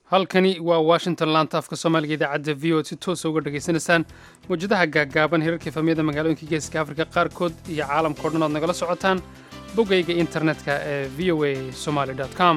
halkani waa washington laanta afka soomaaliga idaacadda v o si toosa uga dhegaysanaysaan mawjadaha gaaggaaban hirarka efamiyada magaalooyinka geeska afrika qaarkood iyo caalamkao dhan ood nagala socotaan boggayga internetka ee v o a somaali com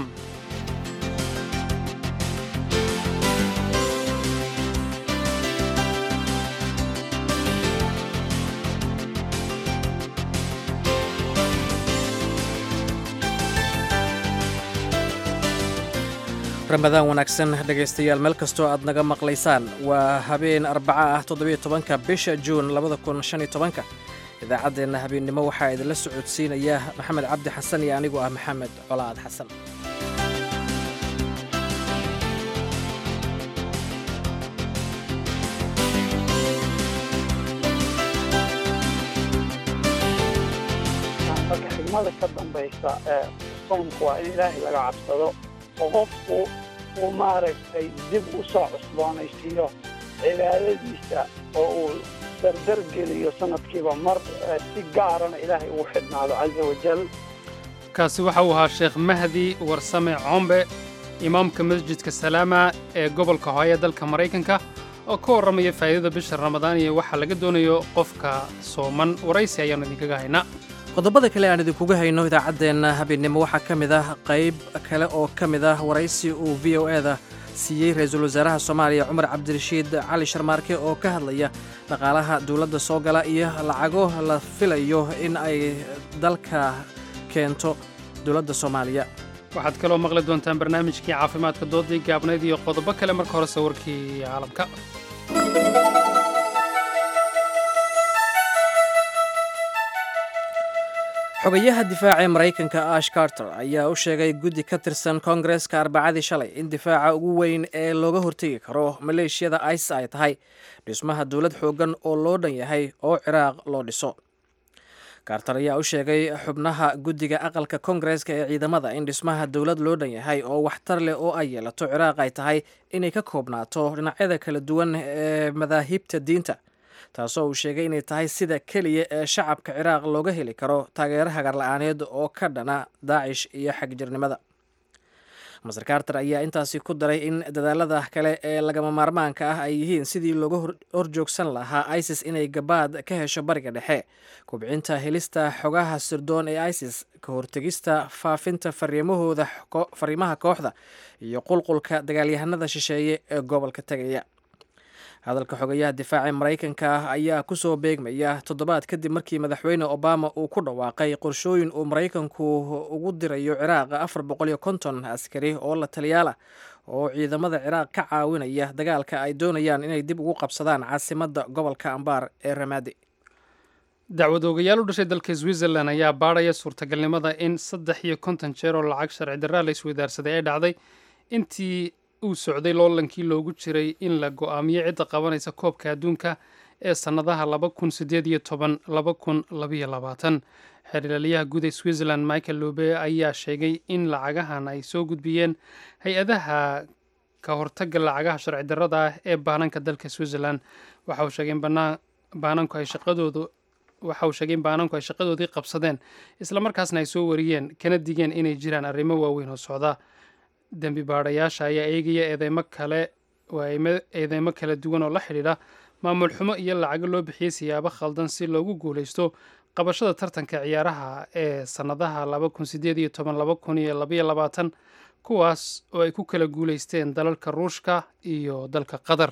ramadaan wanaagsan dhegaystayaal meel kastoo aad naga maqlaysaan waa habeen arbaca ah toddobiyo tobanka bisha juun labada kun shan iyo tobanka idaacaddeenna habeennimo waxaa idinla socodsiinaya maxamed cabdi xasan iyo anigu ah maxamed colaad xasan marka xigmada ka dambaysa ee soomku waa in ilaahay laga cabsado oo qofku uu maaragtay dib u soo cusboonaysiiyo cibaadadiisa oo uu dardar geliyo sanadkiiba mar si gaarana ilaahay ugu xidhnaado casa wajal kaasi waxa uu ahaa sheekh mahdi warsame combe imaamka masjidka salaama ee gobolka hooye dalka maraykanka oo ka warramaya faa'iidada bisha ramadaan iyo waxaa laga doonayo qofka sooman waraysi ayaannu idinkaga haynaa qodobada kale aan idinkuga hayno idaacaddeenna habeennimo waxaa ka mid ah qayb kale oo ka mid ah waraysi uu v o eda siiyey ra-iisul wasaaraha soomaaliya cumar cabdirashiid cali sharmaarke oo ka hadlaya dhaqaalaha dowladda soo gala iyo lacago la filayo in ay dalka keento dowladda soomaaliya waxaad kaloo maqli doontaan barnaamijkii caafimaadka doodii gaabnayd iyo qodobo kale marka hore sawirkii caalamka xogayaha difaaca ee maraykanka ash carter ayaa u sheegay guddi ka tirsan koongareska arbacadii shalay in difaaca ugu weyn ee looga hortegi karo maleeshiyada ice ay tahay dhismaha dowlad xoogan oo loo dhan yahay oo ciraaq loo dhiso carter ayaa u sheegay xubnaha guddiga aqalka koongareska ee ciidamada in dhismaha dowlad loo dhan yahay oo waxtar leh oo ay yeelato ciraaq ay tahay inay ka koobnaato dhinacyada kala duwan ee madaahibta diinta taasoo uu sheegay inay tahay sida keliya ee shacabka ciraaq looga heli karo taageero hagarla-aaneed oo ka dhana daacish iyo xagjirnimada master carter ayaa intaasi ku daray in dadaalada kale ee lagama maarmaanka ah ay yihiin sidii looga horjoogsan lahaa isis inay gabaad ka hesho bariga dhexe kubcinta helista xogaha sirdoon ee isis ka hortegista faafinta fariimahooda fariimaha kooxda iyo qulqulka dagaalyahanada shisheeye ee gobolka tegaya hadalka xogayaha difaaca maraykanka ah ayaa kusoo beegmaya toddobaad kadib markii madaxweyne obama uu ku dhawaaqay qorshooyin uu maraykanku ugu dirayo ciraaq afar boqol iyo konton askari oo la taliyaalah oo ciidamada ciraaq ka caawinaya dagaalka ay doonayaan inay dib ugu qabsadaan caasimadda gobolka ambaar ee ramaadi dacwad oogayaal u dhashay dalka switzerland ayaa baadhaya suurtagalnimada in saddex iyo konton jeer oo lacag sharci darraa la isweydaarsaday ay dhacday intii uu socday loolankii loogu jiray in la go'aamiyo cidda qabanaysa koobka adduunka ee sannadaha laba kun sideed iyo toban laba kun labayo labaatan xeerlaaliyaha guud ee switzerland michael lobe ayaa sheegay in lacagahan ay soo gudbiyeen hay-adaha ka hortagga lacagaha sharci darrada ah ee baananka dalka switzerland waxa uu sheegay in baananku ay shaqadoodu waxa uu sheegay in baananku ay shaqadoodii qabsadeen islamarkaasna ay soo wariyeen kana digeen inay jiraan arrimo waaweyn oo socda dembi baadhayaasha ayaa eegaya eedeymo kale eedeymo kala duwan oo la xidhiidha maamul xumo iyo lacago loo bixiyey siyaabo khaldan si loogu guulaysto qabashada tartanka ciyaaraha ee sannadaha laba kun sideed iyo toban laba kun iyo labaiyo labaatan kuwaas oo ay ku kala guulaysteen dalalka ruushka iyo dalka qatar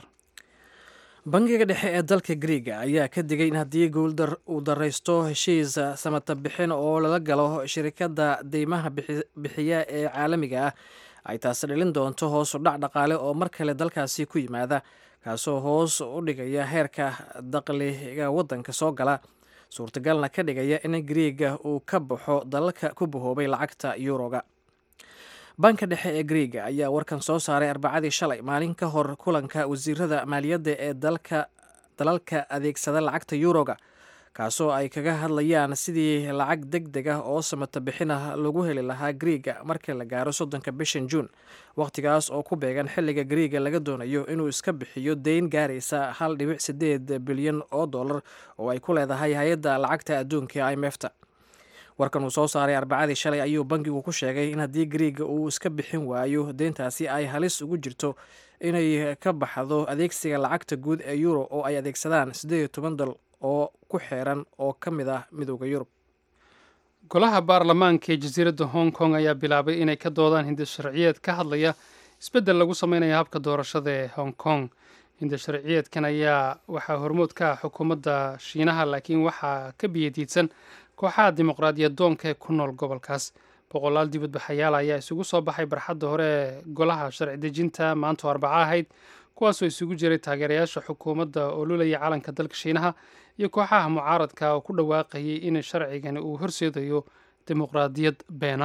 bangiga dhexe ee dalka griega ayaa ka digay in haddii guuldar uu daraysto heshiis samata bixin oo lala galo shirikadda deymaha bixiya ee caalamiga ah ay taasi dhalin doonto hoos u dhac dhaqaale oo mar kale dalkaasi ku yimaada kaasoo hoos u dhigaya heerka daqliga waddanka soo gala suurtagalna ka dhigaya in griega uu ka baxo dalalka ku bahoobay lacagta yuuroga banka dhexe ee griega ayaa warkan soo saaray arbacadii shalay maalin ka hor kulanka wasiirada maaliyadda ee dalalka adeegsada lacagta yuuroga kaasoo ay kaga hadlayaan sidii lacag deg deg ah oo samata bixin ah lagu heli lahaa griega marka la gaaro soddonka bishan juun wakhtigaas oo ku beegan xilliga griega laga doonayo inuu iska bixiyo deyn gaaraysa hal dhibic sideed bilyan oo dollar oo ay ku leedahay hay-adda lacagta adduunka i m efta warkan uu soo saaray arbacadii shalay ayuu bankigu ku sheegay in haddii griiga uu iska bixin waayo deyntaasi ay halis ugu jirto inay ka baxdo adeegsiga lacagta guud ee euro oo ay adeegsadaan siddeed iyo toban dal oo ku xeeran oo ka mid ah midooda yurub golaha baarlamaanka ee jasiiradda hong kong ayaa bilaabay inay ka doodaan hindasharciyeed ka hadlaya isbeddel lagu sameynaya habka doorashada ee hong kong hindasharciyeedkan ayaa waxaa hormood ka ah xukuumadda shiinaha laakiin waxaa ka biyadiidsan kooxaha dimuqraadiyad doonka ee ku nool gobolkaas boqolaal dibadbaxayaal ayaa isugu soo baxay barxadda hore ee golaha sharci dejinta maanto arbaco ahayd kuwaasoo isugu jiray taageerayaasha xukuumadda oo lulaya calanka dalka shiinaha iyo kooxaha mucaaradka oo ku dhawaaqayay in sharcigani uu horseedayo dimuqraadiyad beena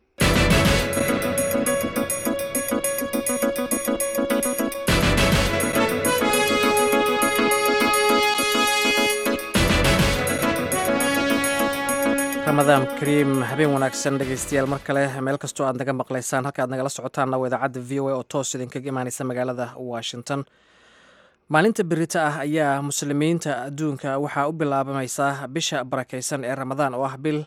ramadaan kariim habeen wanaagsan dhegeystayaal mar kale meel kastoo aad naga maqlaysaan halka aad nagala socotaanna waa idaacadda v o a oo toos idinkaga imaaneysa magaalada washington maalinta berita ah ayaa muslimiinta adduunka waxaa u bilaabamaysaa bisha barakeysan ee ramadaan oo ah bil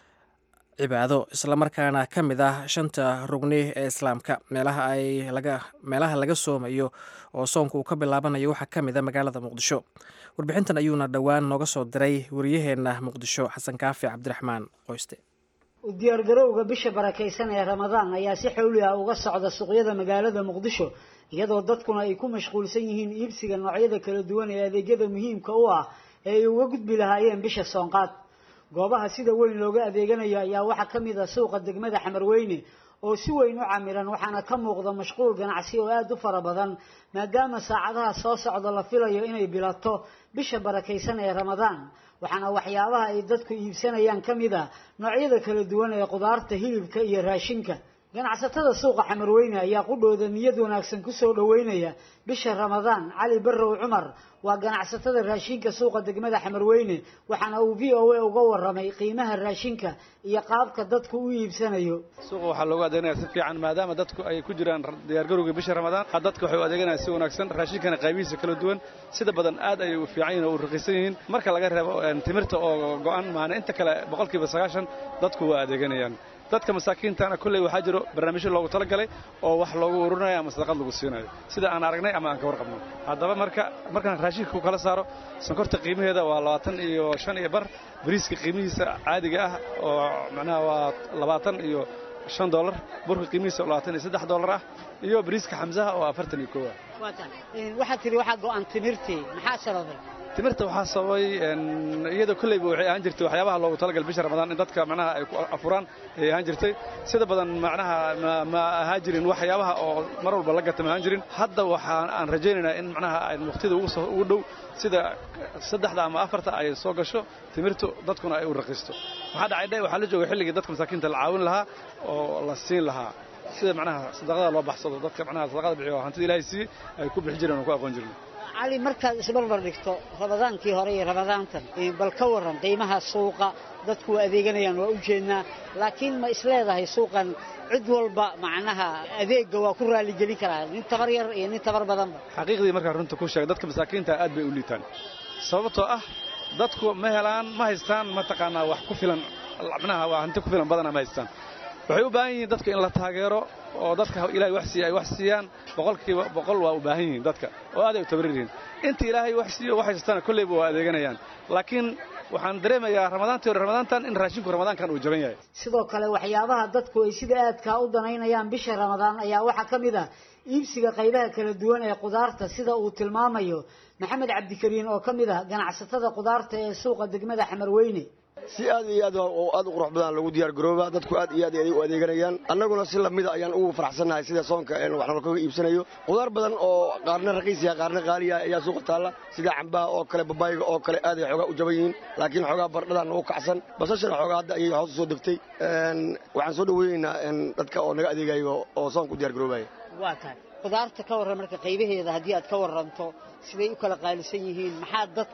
cibaado islamarkaana ka mid ah shanta rugni ee islaamka meelaha ay laga meelaha laga soomayo oo soonka uu ka bilaabanayo waxaa ka mid a magaalada muqdisho warbixintan ayuuna dhowaan nooga soo diray wariyaheenna muqdisho xasan kaafi cabdiraxmaan qoyste u diyaargarowga bisha barakaysan ee ramadaan ayaa si xowli ah uga socda suuqyada magaalada muqdisho iyadoo dadkuna ay ku mashquulsan yihiin iibsiga noocyada kala duwan ee adeegyada muhiimka u ah ee ay uga gudbi lahaayeen bisha soonqaad goobaha sida weyn looga adeeganayo ayaa waxaa ka mid ah suuqa degmada xamarweyne oo si weyn u camiran waxaana ka muuqda mashquul ganacsi oo aada u fara badan maadaama saacadaha soo socda la filayo inay bilato bisha barakaysan ee ramadaan waxaana waxyaabaha ay dadku iibsanayaan ka mid a noocyada kala duwan ee qudaarta hilibka iyo raashinka ganacsatada suuqa xamarweyne ayaa qudhooda niyad wanaagsan kusoo dhoweynaya bisha ramadaan cali barrow cumar waa ganacsatada raashinka suuqa degmada xamarweyne waxaana uu v o a uga waramay qiimaha raashinka iyo qaabka dadku u iibsanayo suuqa waxaa loogu adeeganaya si fiican maadaama dadku ay ku jiraan diyaargarowga bisha ramadaan dadku waxay u adeeganaya si wanaagsan raashinkana qaybihiisa kala duwan sida badan aad ayay u fiican yihin oo u raqiisan yihiin marka laga reebo timirta oo go-an maana inta kale boqolkiiba sagaashan dadku waa adeeganayaan dadka masaakiintana kolley waxaa jiro barnaamijyo loogu talagalay oo wax loogu ururinayo ama sadaqad lagu siinayo sida aan aragnay ama aan ka warqabno haddaba marka markaan raashinka ku kala saaro sonkorta qiimaheeda waa labaatan iyo shan iyo bar bariiska qiimihiisa caadiga ah oo macnaha waa labaatan iyo shan dollar burka qiimihiisa oo labaatan iyo saddex dollar ah iyo bariiska xamsaha oo afartan iyo kow ah waxaad tihi waxaa go-an timirtii maxaa sababay timirta waxaa sababay iyadoo kolleyba waxay ahaan jirtay waxyaabaha loogu talagal bisha ramadaan in dadka macnaha ay ku afuraan ayay ahaan jirtay sida badan macnaha ma ahaan jirin waxyaabaha oo mar walba la gata ma ahaan jirin hadda waxaan aan rajaynaynaa in macnaha ay waqtida ugu dhow sida saddexda ama afarta ay soo gasho timirtu dadkuna ay u raqiisto maxaa dhacay dhe waxaa la jooga xilligii dadka masaakiinta la caawin lahaa oo la siin lahaa sida macnaha sadaqada loo baxsado dadka macnaha sadaqada bixiyo hantida ilaahay siiyey ay ku bixi jireen oo ku aqoon jireen cali markaad isbarbar dhigto ramadaankii hore iyo ramadaantan bal ka waran qiimaha suuqa dadku waa adeeganayaan waa u jeednaa laakiin ma isleedahay suuqan cid walba macnaha adeegga waa ku raaligelin karaa nin tabar yar iyo nin tabar badanba xaqiiqdii markaa runta ku sheega dadka masaakiinta aad bay u liitaan sababtoo ah dadku ma helaan ma haystaan mataqaanaa wax ku filan macnaha waa hanti ku filan badana ma haystaan waxay u baahan yihiin dadka in la taageero oo dadka ilaahay wax siiya ay wax siiyaan boqolkiiba boqol waa u baahan yihiin dadka oo aad ay u tabarir yihiin inta ilaahay wax siiyo wax haystana kolleyba waa adeeganayaan laakiin waxaan dareemayaa ramadaantii hore ramadaantan in raashinku ramadaankan uu jaban yahay sidoo kale waxyaabaha dadku ay sida aadkaa u danaynayaan bisha ramadaan ayaa waxaa ka mid ah iibsiga qaybaha kala duwan ee qudaarta sida uu tilmaamayo maxamed cabdikariin oo ka mid ah ganacsatada qudaarta ee suuqa degmada xamarweyne si aad iyo aad oo aad u qurux badan lagu diyaar garooba dadku aad iyo aad ay u adeeganayaan annaguna si lamida ayaan ugu faraxsannahay sida soonka een wax nalkaga iibsanayo qudaar badan oo qaarna raqiis yahay qaarna qaali yahay ayaa suuqa taalla sida cambaha oo kale babaayga oo kale aad ay xoogaa u jaban yihiin laakiin xoogaa bardhadan nagu kacsan basashana xoogaa hadda ayay hoos u soo degtay waxaan soo dhaweynaynaa dadka oo naga adeegayo oo soonka u diyaar garoobaya waa tahay qudaarta ka warran marka qaybaheeda haddii aad ka warranto siday u kala qaalisan yihiin maxaa dadka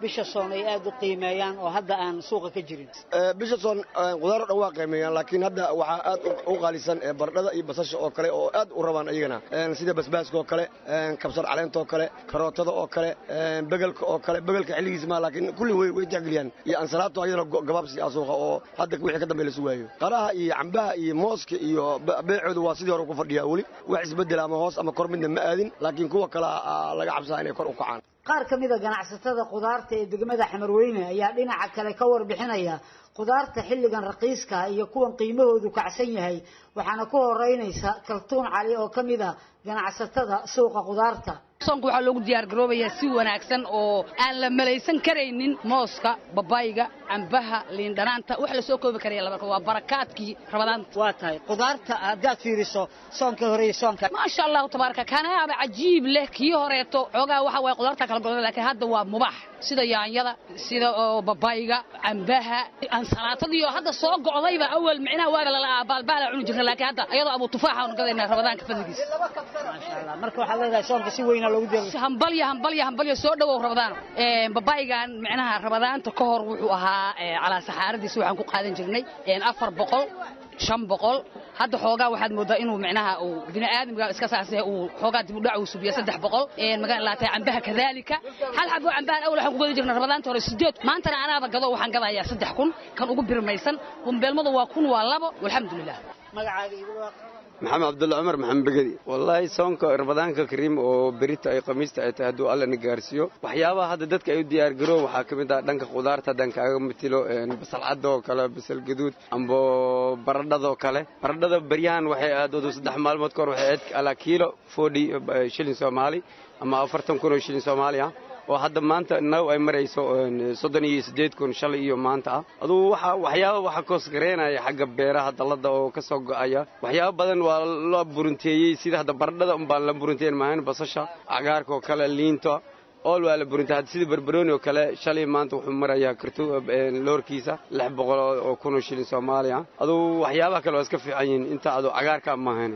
bisha soon ay aad u qiimeeyaan oo hadda aan suuqa ka jirin bisha soon qudaar o dhan waa qiimeeyaan laakiin hadda waxaa aad u qaalisan bardhada iyo basasha oo kale oo aad u rabaan iyagana sida basbaaska oo kale kabsar caleenta oo kale karootada oo kale begelka oo kale begelka xilligiis maa laakiin kulli way way tixgeliyaan iyo ansalaato ayadana gabaabsi ah suuqa oo hadda wixii ka dambe la sugaayo qaraha iyo cambaha iyo mooska iyo beecooda waa sidii hore ku fadhiyaa weli wax isbeddel ama hoos ama kor midna ma aadin laakiin kuwa kale laga cabsaa inay kor u kacaan qaar ka mida ganacsatada khudaarta ee degmada xamarweyne ayaa dhinaca kale ka warbixinaya khudaarta xilligan raqiiska iyo kuwan qiimahoodu kacsan yahay waxaana ku horeynaysa kaltuun cali oo ka mid a ganacsatada suuqa khudaarta soonka waxaa loogu diyaar garoobayaa si wanaagsan oo aan la malaysan karaynin mooska babayga cambaha liindhanaanta wax la soo koobi karaya laba waa barakaadkii rabadaanta waa tahay khudaarta haddaad fiiriso soonka hore iyo soonka maasha allahu tabaaraka kaanaaba cajiib leh kii horeeto xoogaa waxa waye khudaarta kala godan laakiin hadda waa mubax sida yaanyada sida babayga cambaha ansalaatadii oo hadda soo go'dayba awal micnaha waaga lala baalbaala cuni jirna laakiin hadda ayadoo abu tufaaxa aanu gadaynaa rabadaanka fadligiisa maasha allah marka waxaad leedahay soonka si weyna loogu diyaar hambalya hambalya hambalya soo dhawow rabadaan babaygan micnaha rabadaanta ka hor wuxuu ahaa calaa saxaaradiisa waxaan ku qaadan jirnay afar boqol shan boqol hadda xoogaa waxaad moodaa inuu micnaha uu bini aadamka iska saasay uu xoogaa dib u dhac uu subiya saddex boqol magaa laatay cambaha kadaalika hal xabo cambahan awal waxaan ku gadi jirnay rabadaanta hore sideed maantana anaaba gado waxaan gadayaa saddex kun kan ugu birmaysan bumbeelmada waa kun waa labo walxamdulilah magacaaga igu maxamed cabdulla cumar maxamed begedi wallaahi soonka ramadaanka kariim oo berita ay khamiista ay tahay hadduu alla na gaarsiiyo waxyaabaha hadda dadka ay u diyaargaroo waxaa ka mid ah dhanka khudaarta haddaan kaaga matilo basalcadoo kale basal gaduud ambo baradhadoo kale baradhada beryahan waxay aadoodu saddex maalmood kahor waxay aad alaa kiilo forty shilin soomaali ama afartan kun oo shilin soomaali ah oo hadda maanta naw ay marayso soddon iyo siddeed kun shalay iyo maanta ah aduu waxa waxyaaba waxaa koosgareynaya xagga beeraha dallada oo ka soo go'aya waxyaaba badan waa la burunteeyey sida hadda baradhada unbaan la burunteyn maahayn basasha cagaarka oo kale liinta ool waa la burintay hadda sida barbarooni oo kale shalay maanta wuxuu marayaa kartu loorkiisa lix boqol oo kun oo shilin soomaali ah aduu waxyaabaha kale waa iska fiican yihiin inta aduu cagaarka maahayn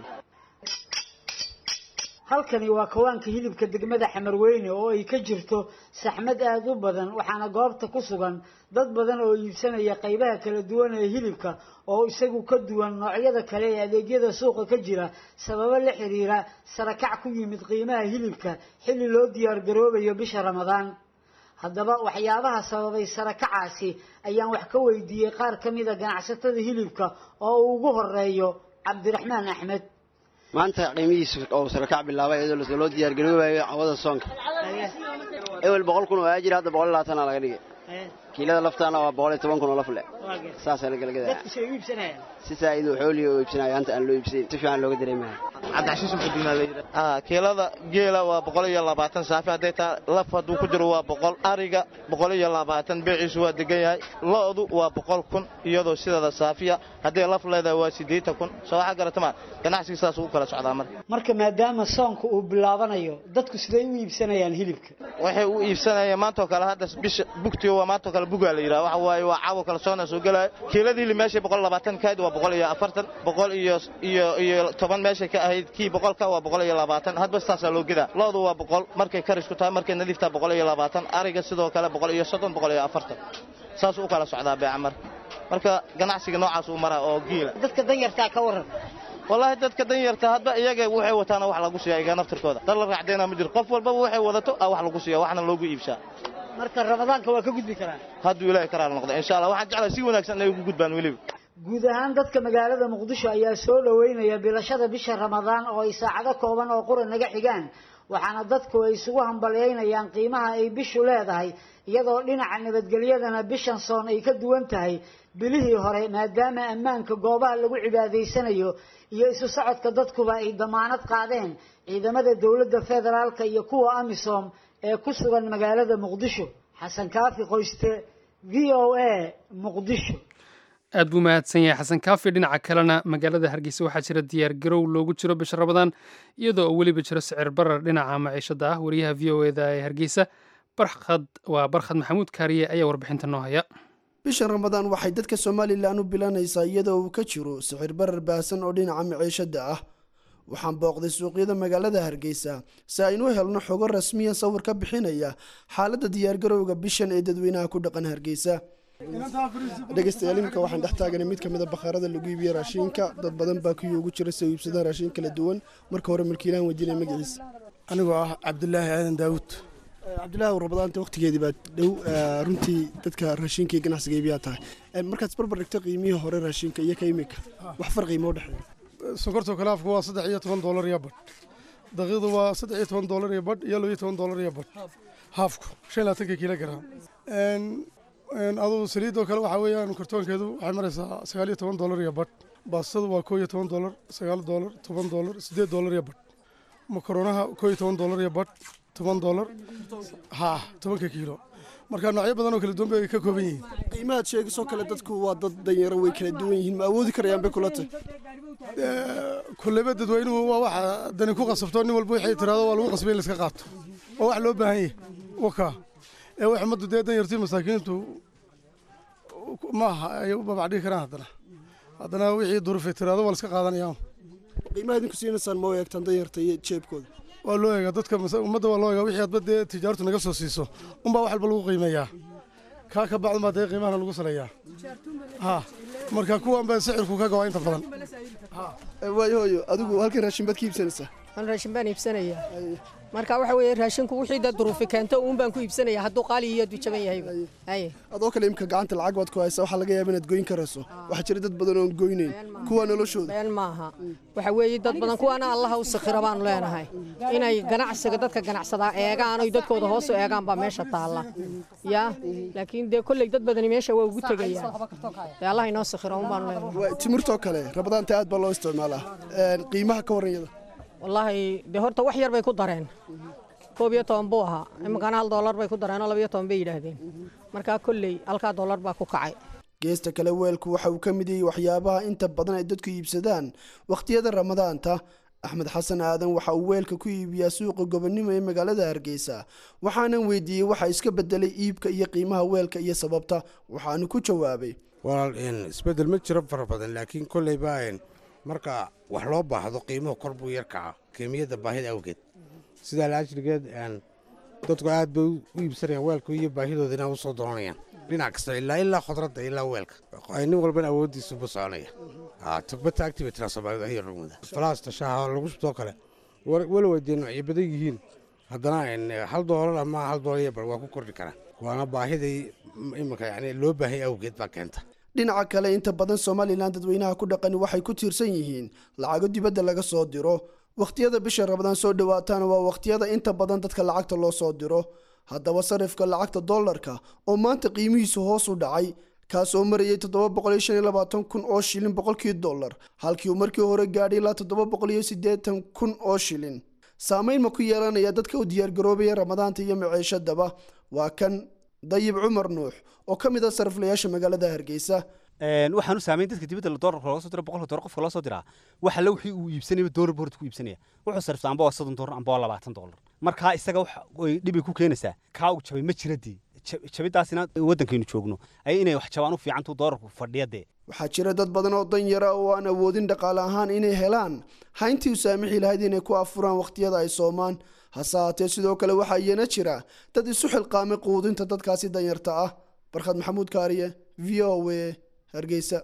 halkani waa kawaanka hilibka degmada xamarweyne oo ay ka jirto saxmad aada u badan waxaana goobta ku sugan dad badan oo iibsanaya qaybaha kala duwan ee hilibka oo isagu ka duwan noocyada kale ee adeegyada suuqa ka jira sababo la xiriira sarakac ku yimid qiimaha hilibka xilli loo diyaar garoobayo bisha ramadaan haddaba waxyaabaha sababay sarakacaasi ayaan wax ka weydiiyey qaar ka mida ganacsatada hilibka oo uu ugu horeeyo cabdiraxmaan axmed maanta qiimihiisu oo sarakac bilaabay iyadoo loo diyaargaroobayo cawada soonka ewel boqol kun oo aajir hadda boqol iyo labaatana laga dhigay kiilada laftaana waa boqol iyo toban kun oo laf le saasaa la galgadaya si saa'id xoolihi oo iibsanaya anta aan loo iibsayn si fiican looga dareemaya kiilada geela waa boqol iyo labaatan saafi hadday taa laf hadduu ku jiro waa boqol ariga boqol iyo labaatan beeciisu waa degan yahay lo'du waa boqol kun iyadoo sideeda saafiya hadday laf leedahay waa siddeetan kun soo waxaa garatama ganacsiga saas ugu kala socdaa marka marka maadaama soonka uu bilaabanayo dadku siday u iibsanayaan hilibka waxay u iibsanayaan maantoo kale hadda bisha bugtiyo waa maantoo kale bugaa la yidhaha waxa waaye waa caawo kale soona soo gelaya kiiladii hilib meeshay boqol labaatan kahayd waa boqol iyo afartan boqol iyo iyo iyo toban meeshay ka ahayd kii boqolka waa boqol iyo labaatan hadba saasaa loo gedaa lo'du waa boqol markay karisku tahay markay nadiiftaa boqol iyo labaatan ariga sidoo kale boqol iyo soddon boqol iyo afartan saasuu u kala socdaa beeca marka marka ganacsiga noocaas uu maraa oo giila dadka danyartaa ka waran wallaahi dadka danyarta hadba iyaga waxay wataana wax lagu siiya iga naftirkooda dad la raacdeena ma jiro qof walbaba waxay wadato a wax lagu siiya waxna loogu iibshaa marka ramadaanka waa ka gudbi karaan hadduu ilaahay karaal noqdo insha allah waxaan jeclahay si wanaagsan inay ugu gudbaan weliba guud ahaan dadka magaalada muqdisho ayaa soo dhoweynaya bilashada bisha ramadaan oo ay saacado kooban oo qura naga xigaan waxaana dadku ay isugu hambalyaynayaan qiimaha ay bishu leedahay iyadoo dhinaca nabadgelyadana bishan soon ay ka duwan tahay bilihii hore maadaama ammaanka goobaha lagu cibaadaysanayo iyo isu socodka dadkuba ay damaanad qaadeen ciidamada dowladda federaalka iyo kuwa amisom ee ku sugan magaalada muqdisho xasan kaafi qoyste v o a muqdisho aad buu mahadsan yahay xasan kaafi dhinaca kalena magaalada hargeysa waxaa jira diyaar garow loogu jiro bisha ramadaan iyadoo oo weliba jiro sicir barar dhinaca maciishada ah wariyaha v o eda ee hargeysa barkhad waa barkhad maxamuud kaariye ayaa warbixinta noo haya bisha ramadaan waxay dadka somalilan u bilanaysaa iyadoo uu ka jiro sicir barar baahsan oo dhinaca maciishada ah waxaan booqday suuqyada magaalada hargeysa si aynu helno xogo rasmiya sawir ka bixinaya xaaladda diyaargarowga bishan ee dadweynaha ku dhaqan hargeysa dhegeystayaal iminka waxaan dhex taaganay mid kamid a bakhaarada lagu iibiye raashinka dad badan baa kuwii ugu jira si ay iibsadaan raashin kala duwan marka hore milkiilahan weydiinaya magaciisa anigoo ah cabdulaahi aadan daawud cabdilaahi rabadaanta waqtigeedii baa dhow runtii dadka raashinka iyo ganacsiga iibiyaa tahay markaad isbarbar dhigto qiimihii hore raashinka iyo ka imika wax farqi moo dhexeeya sonkorta kalaafku waa saddex iyo toban doolar iyo badh daqiiqdu waa saddex iyo toban doolar iyo badh iyo laba iyo toban doolar iyo badh haafku shan iyo labaatanka kilogram aduu saliidoo kale waxaa weeyaan kartoonkeedu waxay maraysaa sagaal iyo toban doolar iyo badh baastadu waa koo iyo toban doolar sagaal doolar toban doolar siddeed doolar iyo badh makaronaha koo iyo toban doolar iyo badh toban doolar ha tobanka kiilo marka noocyo badan oo kala duwan bay ka kooban yihiin qiimahaad sheegisoo kale dadku waa dad danyaro way kala duwan yihiin ma awoodi karayaan bay kula tahay kulleyba dadweynuhu waa waxa dani ku qasabto nin walba waxay tiraado waa lagu qasbay in laiska qaato waa wax loo baahan yahay waka ee wax ummaddu dee danyartii masaakiintu ma aha ay u babacdhigi karaan haddana haddana wixii duruufay tiraado waa la iska qaadanayaan qiimaha idinku siinaysaan ma eegtaan danyarta iyo jeebkooda waa loo eegaa dadka ummadda waa loo eegaa wixii adba dee tijaartu naga soo siiso unbaa wax walba lagu qiimeeyaa kaa ka bacdan baa dee qiimahana lagu saleeyaa ha marka kuwan baa sicirku ka gabaa inta badan waayo hooyo adigu halkan raashin baad ka iibsanaysaa an raashin baan iibsanayaa marka waxa weeye raashinku wixii dad duruufi keento uun baan ku iibsanaya hadduu qaali iyo hadduu jaban yahay haye adoo kale imka gacanta lacag baad ku haysaa waxaa laga yaaba inaad goyn karayso waxaa jira dad badan oon goynayn kuwa noloshooda been maaha waxa weeye dad badan kuwaana allaha u sakhira baanu leenahay inay ganacsiga dadka ganacsadaa eegaan oy dadkooda hoos u eegaan baa meesha taalla ya laakiin dee kolley dad badani meesha waa ugu tegayaan dee allah inoo sakhira un baanu leenahay timirtoo kale rabadaanta aad baa loo isticmaalaa qiimaha ka warran iyada wallaahi dee horta wax yar bay ku dareen koob iyo toban buu ahaa iminkana hal doolar bay ku dareen oo labiyo toban bay yidhaahdeen markaa kolley halkaa doolar baa ku kacay geesta kale weelku waxa uu ka mid yahay waxyaabaha inta badan ay dadku iibsadaan wakhtiyada ramadaanta axmed xasan aadan waxa uu weelka ku iibiyaa suuqa gobonimo ee magaalada hargeysa waxaanan weydiiyey waxa iska bedelay iibka iyo qiimaha weelka iyo sababta waxaanu ku jawaabay walaal isbedel ma jiro fara badan laakiin kolleyba marka wax loo baahdo qiimuhu kor buu yar kaca keemiyadda baahida awgeed sidaa laajrigeed dadku aad bay u iibsanayaan weelka iyo baahidoodina usoo doonayaan dhinac kasta ilaa ilaa khudradda ilaa weelka nin walbana awooddiisuba soconaya tugbata activityna soomaalida ayaa rugmada falaasta shaaha lagu shubtoo kale wala weydee noocyo badan yihiin haddana hal doolar ama hal doolar iyo bar waa ku kordhi karaa waana baahidii iminka yani loo baahaya awgeed baa keenta dhinaca kale inta badan somalilan dadweynaha ku dhaqani waxay ku tiirsan yihiin lacago dibadda laga soo diro wakhtiyada bisha rabadaan soo dhowaataana waa wakhtiyada inta badan dadka lacagta loo soo diro haddaba sarifka lacagta dollarka oo maanta qiimihiisu hoos u dhacay kaasoo marayay toddoba boqol iyo shan iyo labaatan kun oo shilin boqolkii dollar halkii uu markii hore gaadhay ilaa toddoba boqol iyo siddeetan kun oo shilin saamayn ma ku yeelanaya dadka u diyaargaroobaya ramadaanta iyo maciishadaba waa kan dayib cumar nuux oo ka mid a sariflayaasha magaalada hargeysa waxaanu saamayn dadka dibadda doolarka looga soo dira boqolka doolar qofka loo soo diraa waxa la wixii uu iibsanayba doolar buu horta ku iibsanaya wuxuu sariftaa amba waa soddon doolar amba waa labaatan doolar markaa isaga wax ay dhibay ku keenaysaa kaa uu jabay ma jira dee jabidaasina waddankaynu joogno ay inay wax jabaan u fiicantuu doolarku fadhiya dee waxaa jira dad badan oo dan yara oo aan awoodin dhaqaale ahaan inay helaan hayntii u saamixi lahayd inay ku afuraan wakhtiyada ay soomaan hase haatee sidoo kale waxaa iyana jira dad isu xilqaamay quudinta dadkaasi danyarta ah barkhad maxamuud kaariye v o a hargeysa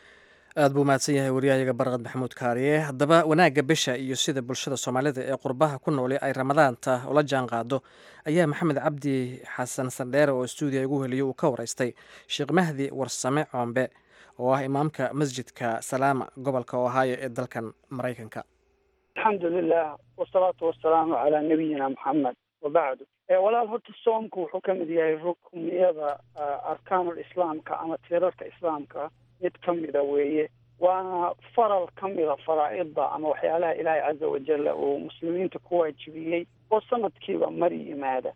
aad buu mahadsan yahay waryahayaga barqad maxamuud kaariye haddaba wanaagga bisha iyo sida bulshada soomaalida ee qurbaha ku nooli ay ramadaanta ula jaan qaado ayaa maxamed cabdi xasan sandheere oo stuudiya igu heliyo uu ka waraystay sheekh mahdi warsame coombe oo ah imaamka masjidka salaama gobolka ohaayo ee dalkan maraykanka alxamdu lilah wasalaatu wasalaamu calaa nabiyina maxamed wabacdu walaal horta soomku wuxuu ka mid yahay rukniyada arkaanul islaamka ama tiirarka islaamka mid ka mida weeye waana faral ka mida faraa'idda ama waxyaalaha ilaahay caza wajalla uu muslimiinta ku waajibiyey oo sanadkiiba mar yimaada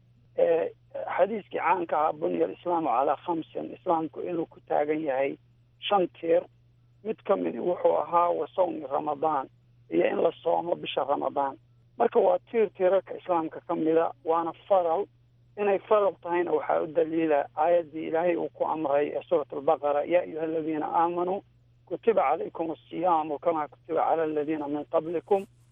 xadiiskii caanka ahaa bunya alislaamu calaa khamsin islaamku inuu ku taagan yahay shan tiir mid ka midi wuxuu ahaa wa sawmi ramadaan iyo in la soomo bisha ramadaan marka waa tiir tiirarka islaamka ka mida waana faral inay faral tahayna waxaa u daliila aayaddii ilaahay uu ku amray ee suurat albaqara yaa ayuha aladiina aamanuu kutiba calaykum asiyaamu kamaa kutiba cala aladiina min qablikum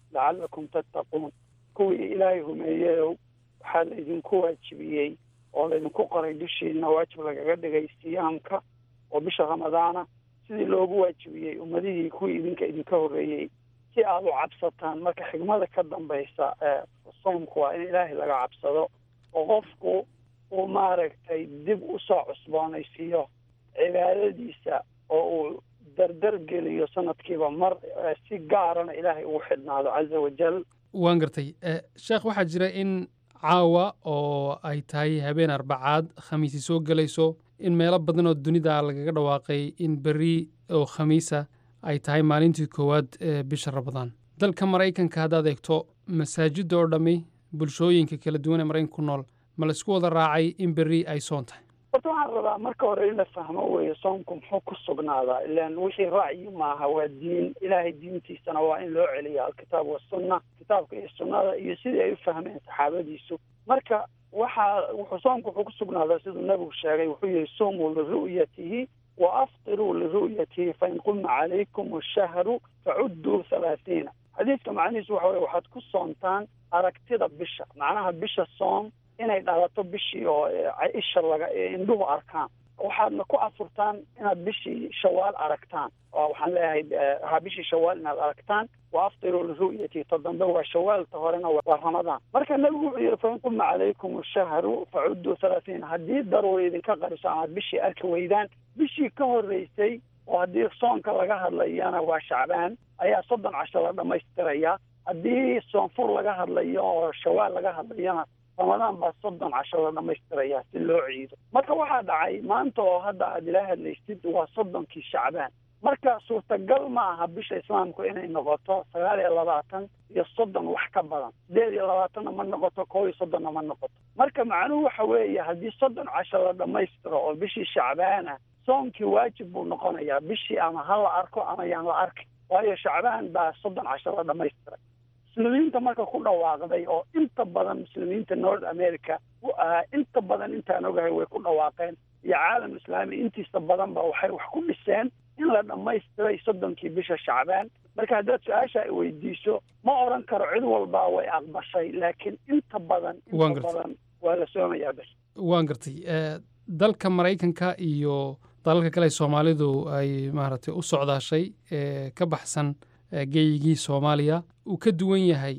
lacallakum tattaquun kuwii ilaahay humeeyeyow waxaa laydinku waajibiyey oo laydinku qoray dushiina waajib lagaga dhigay siyaamka oo bisha ramadaana sidii loogu waajibiyey ummadihii kuwii idinka idinka horreeyey si aad u cabsataan marka xigmada ka dambaysa soomku waa in ilaahay laga cabsado oo qofku uu maaragtay dib usoo cusboonaysiiyo cibaadadiisa oo uu dardar geliyo sanadkiiba mar si gaarana ilaahay ugu xidhnaado caza wajal waan gartay sheekh waxaa jira in caawa oo ay tahay habeen arbacaad khamiisi soo gelayso in meelo badan oo dunida lagaga dhawaaqay in berri oo khamiisa ay tahay maalintii koowaad ee bisha ramadaan dalka maraykanka haddaad eegto masaajidda oo dhammi bulshooyinka kala duwan ee maraykanka ku nool ma la isku wada raacay in berri ay soon tahay horta waxaan rabaa marka hore in la fahmo weeye soomku muxuu ku sugnaadaa ilaan wixii ra'yi maaha waa diin ilaahay diintiisana waa in loo celiya alkitaab wasunna kitaabka iyo sunnada iyo sidii ay u fahmeen saxaabadiisu marka waxaa wuxuu soomku wuxuu ku sugnaadaa siduu nebigu sheegay wuxuu yihi sumuu liru'yatihi wa aftiruu liru'yatihi fain qulna calaykum ashahru facudduu halaathiina xadiidka macnihiisu waxa weye waxaad ku soontaan aragtida bisha macnaha bisha soom inay dhalato bishii oo isha laga indhuhu arkaan waxaadna ku afurtaan inaad bishii shawaal aragtaan oo waxaan leeyahay ha bishii shawaal inaad aragtaan wa aftiruu liru'yati ta dambe waa shawaalta horena waa ramadaan marka nebigu wuxuu yihi fain qulna calaykum ashahru facudduu halaathiin haddii daruuri idinka qariso amaad bishii arki weydaan bishii ka horreysay oo haddii soonka laga hadlayana waa shacbaan ayaa soddon casho la dhammaystirayaa haddii soonfur laga hadlayo oo shawaal laga hadlayana ramadaan baa soddon casho la dhammaystirayaa si loo ciido marka waxaa dhacay maanta oo hadda aad ila hadlaysid waa soddonkii shacbaan marka suurtagal ma aha bisha islaamku inay noqoto sagaal iyo labaatan iyo soddon wax ka badan sideed iyo labaatanna ma noqoto koo iyo soddonna ma noqoto marka macnuhu waxa weeye haddii soddon casho la dhammaystiro oo bishii shacbaana soonkii waajib buu noqonayaa bishii ama ha la arko ama yaan la arkin waayo shacbaan baa soddon casho la dhammaystiray muslimiinta marka ku dhawaaqday oo inta badan muslimiinta north america inta badan intaan ogahay way ku dhawaaqeen iyo caalam islaami intiisa badanba waxay wax ku dhiseen in la dhammaystiray soddonkii bisha shacbaan marka haddaad su-aasha ay weydiiso ma odhan karo cid walbaa way aqbashay laakiin inta badan inta badan waa la soomayaa bes waan gartay dalka maraykanka iyo dalalka kale soomaalidu ay maaragtay u socdaashay ka baxsan geeyigii soomaaliya uu ka duwan yahay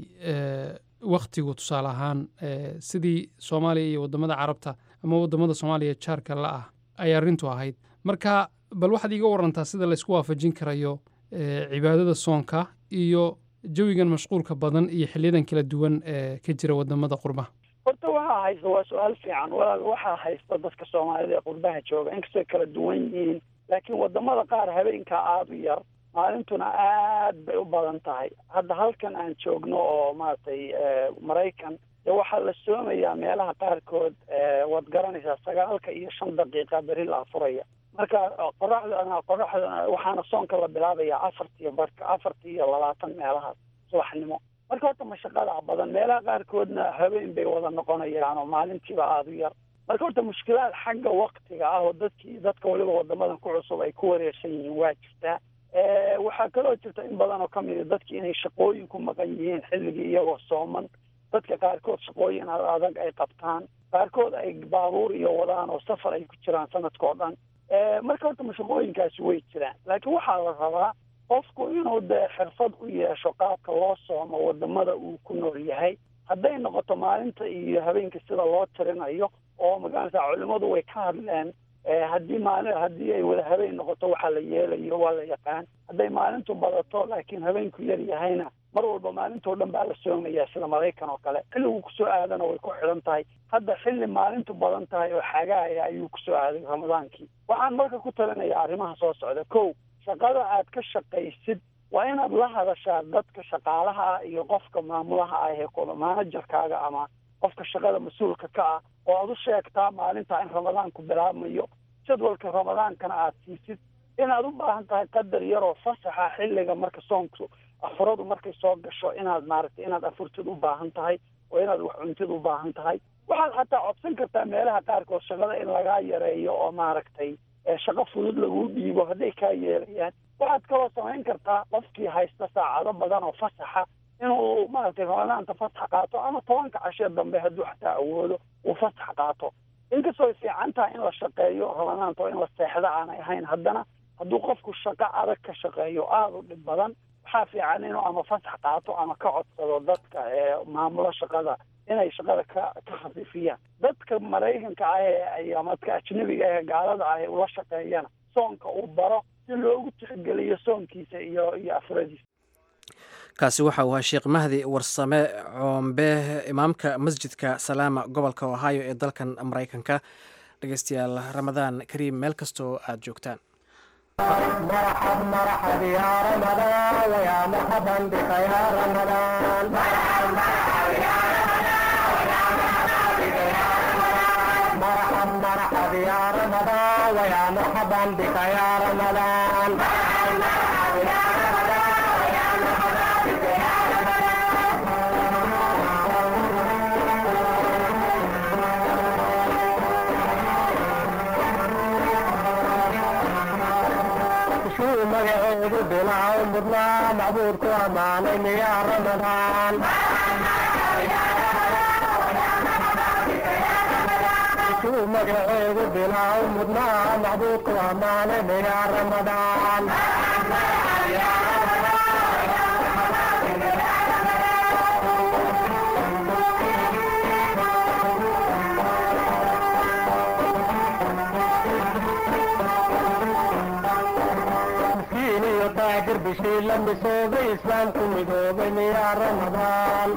wakhtigu tusaale ahaan sidii soomaaliya iyo waddamada carabta ama waddamada soomaaliya jaarka la ah ay arrintu ahayd marka bal waxaad iiga warantaa sida laysku waafajin karayo cibaadada soonka iyo jawigan mashquulka badan iyo xiliyadan kala duwan ee ka jira waddamada qurbaha horta waxaa haysta waa su-aal fiican walaal waxaa haysta dadka soomaalida ee qurbaha jooga inkastoo kala duwan yihiin laakiin waddamada qaar habeenkaa aada u yar maalintuna aad bay u badan tahay hadda halkan aan joogno oo maaragtay maraykan dee waxaa la soomayaa meelaha qaarkood waad garanaysaa sagaalka iyo shan daqiiqa beri la afuraya marka qoraxdana qoraxdana waxaana soonka la bilaabayaa afartiyo barka afarti iyo labaatan meelahaas subaxnimo marka horta mashaqadaa badan meelaha qaarkoodna habeen bay wada noqonayaan oo maalintiiba aada u yar marka horta mushkilaad xagga waktiga ah oo dadkii dadka waliba wadamadan ku cusub ay ku wareersan yihiin waa jirtaa waxaa kaloo jirta in badan oo ka mid a dadki inay shaqooyin ku maqan yihiin xilligii iyagoo sooman dadka qaarkood shaqooyin adag ay qabtaan qaarkood ay baabuur iyo wadaan oo safar ay ku jiraan sanadka oo dhan marka horta mashaqooyinkaasi way jiraan laakiin waxaa la rabaa qofku inuu dee xirfad u yeesho qaabka loo soomo wadamada uu ku nool yahay hadday noqoto maalinta iyo habeenka sida loo tirinayo oo magaranaysa culimadu way ka hadleen haddii maali haddii ay wada habeen noqoto waxaa la yeelayo waa la yaqaan hadday maalintu badato laakiin habeenku yar yahayna mar walba maalintoo dhan baa la soomayaa sida maraykan oo kale xilligu kusoo aadana way ku xidhan tahay hadda xilli maalintu badan tahay oo xagaaya ayuu kusoo aaday ramadaankii waxaan marka ku talinayaa arrimaha soo socda kow shaqada aad ka shaqaysid waa inaad la hadashaa dadka shaqaalaha ah iyo qofka maamulaha ah ee manajerkaaga ama qofka shaqada mas-uulka ka ah oo aad u sheegtaa maalinta in ramadaanku bilaabmayo jadwalka ramadaankana aad siisid inaad u baahan tahay qadar yaroo fasaxa xilliga marka soonku afuradu markay soo gasho inaad maaragtay inaad afurtid u baahan tahay oo inaad wax cuntid u baahan tahay waxaad xataa codsan kartaa meelaha qaarkood shaqada in lagaa yareeyo oo maaragtay shaqo fudud laguu dhiibo hadday kaa yeelayaan waxaad kaloo samayn kartaa qofkii haysta saacado badan oo fasaxa inuu maaragtay ramadaanta fasax qaato ama tobanka cashee dambe hadduu xataa awoodo uu fasax qaato inkastoo ay fiican tahay in la shaqeeyo ramadaanta oo in la seexda aanay ahayn haddana hadduu qofku shaqo adag ka shaqeeyo aada u dhib badan waxaa fiican inuu ama fasax qaato ama ka codsado dadka ee maamulo shaqada inay shaqada ka ka khafiifiyaan dadka maraykanka ah ee ama dadka ajnabiga ah ee gaalada ah ee ula shaqeeyana soonka uu baro si loogu tixgeliyo soonkiisa iyo iyo afradiisa kaasi waxa uu ahaa sheekh mahdi warsame coombe imaamka masjidka salaama gobolka ohio ee dalkan maraykanka dhegeystayaal ramadaan kariim meel kastoo aad joogtaan مرحب مرحب يا رمضان ويا مرحبا بك يا رمضان مرحب مرحب يا مرحب مرحب يا رمضان ويا مرحبا بك يا رمضان مرحب مرحب يا رمضان ويا مرحبا بك يا شو مقعد بلا عمرنا معبودك وامانين يا رمضان شو مقعد بلا عمرنا معبودك وامانين يا رمضان مسكين يطاقر بشي لما صوب إسلامكم يدوبين يا رمضان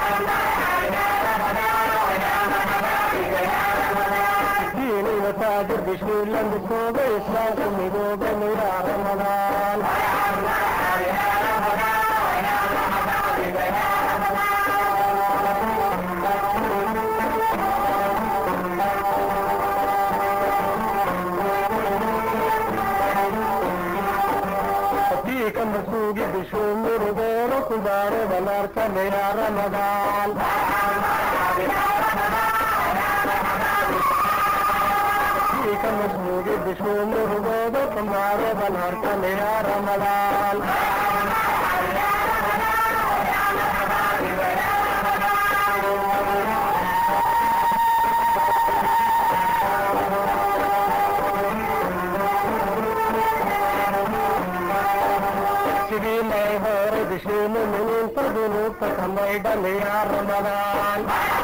مسكين يطاقر بشي لما صوب إسلامكم يدوبين يا رمضان فيك مسوق بشوم رغور كبار بنارك يا رمضان فيك مسوق بشوم رغور كبار بنارك يا رمضان sidii may hore bishii muminiinta dunuubta kamay dhan ya ramadaan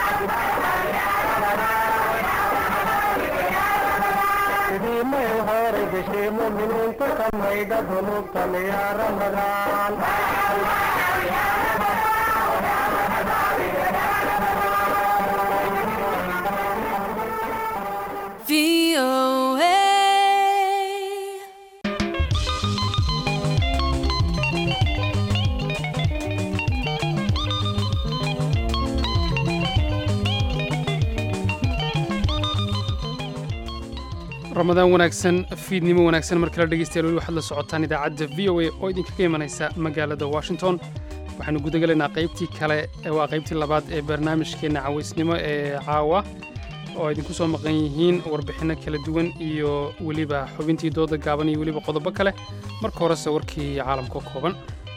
sidii may hore bishii muminiinta kamayda dunuubtan ya ramadaan ramadaan wanaagsan fiidnimo wanaagsan mar kale dhegeystayaal weli waxaad la socotaan idaacadda v o a oo idinkaga imanaysa magaalada washington waxaanu gudagelaynaa qaybtii kale waa qaybtii labaad ee barnaamijkeenna cawaysnimo ee caawa oo idinku soo maqan yihiin warbixinno kala duwan iyo weliba xubintii dooda gaaban iyo weliba qodobo kale marka horese warkii caalamka kooban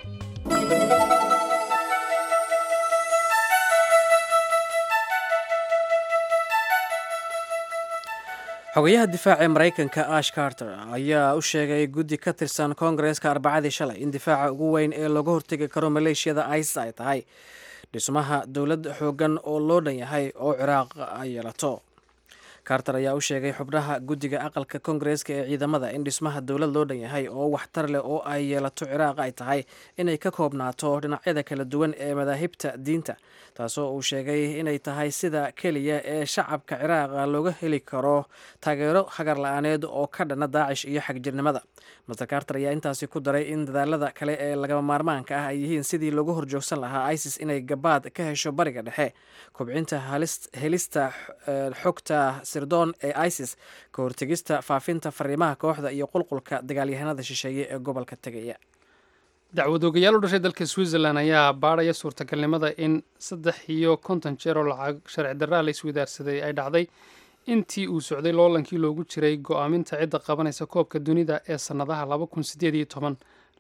xogayaha difaaca ee maraykanka ash carter ayaa u sheegay guddi ka tirsan koongareeska arbacadii shalay in difaaca ugu weyn ee looga hortegi karo maleeshiyada isis ay tahay dhismaha dowlad xoogan oo loo dhan yahay oo ciraaq ay yeelato carter ayaa u sheegay xubnaha guddiga aqalka koongareeska ee ciidamada in dhismaha dowlad loo dhan yahay oo waxtar leh oo ay yeelato ciraaq ay tahay inay ka koobnaato dhinacyada kala duwan ee madaahibta diinta taasoo uu sheegay inay tahay sida keliya ee shacabka ciraaqa looga heli karo taageero hagar la-aaneed oo ka dhana daacish iyo xagjirnimada master carter ayaa intaasi ku daray in dadaalada kale ee lagama maarmaanka ah ay yihiin sidii loogu horjoogsan lahaa isis inay gabaad ka hesho bariga dhexe kobcinta helista xogta sirdoon ee isis ka hortegista faafinta fariimaha kooxda iyo qulqulka dagaalyahanada shisheeye ee gobolka tegaya dacwad ogayaal u dhashay dalka switzerland ayaa baadhaya suurtagalnimada in saddex iyo konton jeer oo lacag sharci darraa la iswadaarsaday ay dhacday intii uu socday loolankii loogu jiray go'aaminta cidda qabanaysa koobka dunida ee sannadaha laba kun sideed iyo toban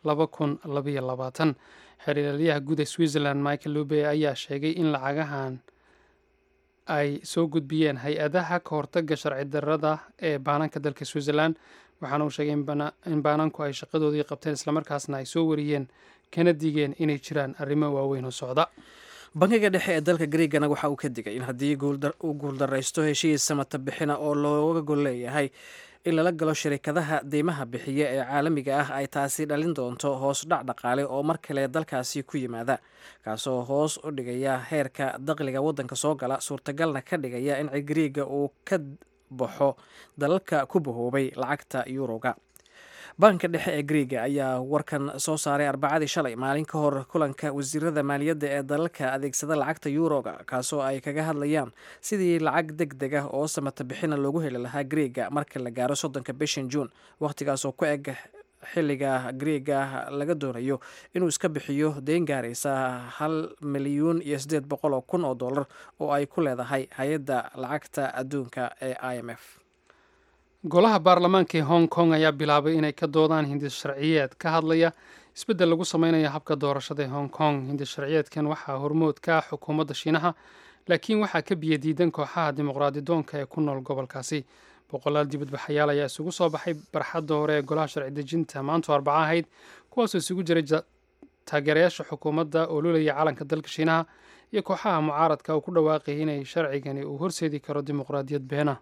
laba kun labayo labaatan xiriiraliyaha guud ee switzerland michael lube ayaa sheegay in lacagahan ay soo gudbiyeen hay-adaha ka hortaga sharci darrada ee baananka dalka switzerland waxaana uu sheegay in baananku ay shaqadoodii qabteen islamarkaasna ay soo wariyeen kana digeen inay jiraan arrimo waaweyn oo socda bankiga dhexe ee dalka greegana waxa uu ka digay in haddii uu guuldaraysto heshiis samata bixina oo looga gol leeyahay in lala galo shirikadaha deymaha bixiya ee caalamiga ah ay taasi dhalin doonto hoos dhac dhaqaale oo mar kale dalkaasi ku yimaada kaasoo hoos u dhigaya heerka daqliga waddanka soo gala suurtagalna ka dhigaya in griiga uu ka baxo dalalka ku bahoobay lacagta yuuroga banka dhexe ee griiga ayaa warkan soo saaray arbacadii shalay maalin ka hor kulanka wasiirada maaliyadda ee dalalka adeegsada lacagta yuuroga kaasoo ay kaga hadlayaan sidii lacag deg deg ah oo samata bixina loogu heli lahaa griiga marka la gaaro soddonka bishan juun wakhtigaasoo ku eg xilliga griiga laga doonayo inuu iska bixiyo deyn gaaraysa hal milyuun iyo siddeed boqol oo kun oo dollar oo ay ku leedahay hay-adda lacagta adduunka ee i m f golaha baarlamaanka ee hong kong ayaa bilaabay inay ka doodaan hindis sharciyeed ka hadlaya isbeddel lagu sameynaya habka doorashada ee hong kong hindis sharciyeedkan waxaa hormood ka ah xukuumadda shiinaha laakiin waxaa ka biyo diidan kooxaha dimuqraadidoonka ee ku nool gobolkaasi boqolaal dibadbaxayaal ayaa isugu soo baxay barxadda hore ee golaha sharci dejinta maantu arbaca ahayd kuwaasoo isugu jiray taageerayaasha xukuumadda oo lulaya calanka dalka shiinaha iyo kooxaha mucaaradka uu ku dhawaaqayay inay sharcigani uu horseedi karo dimuqraadiyad beena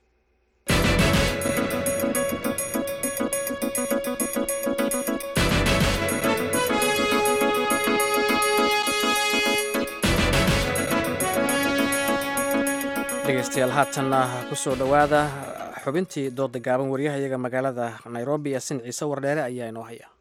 dhegeystayaal haatanna kusoo dhowaada xubintii dooda gaaban waryahayaga magaalada nairobi yasin ciise wardheere ayaa inoo haya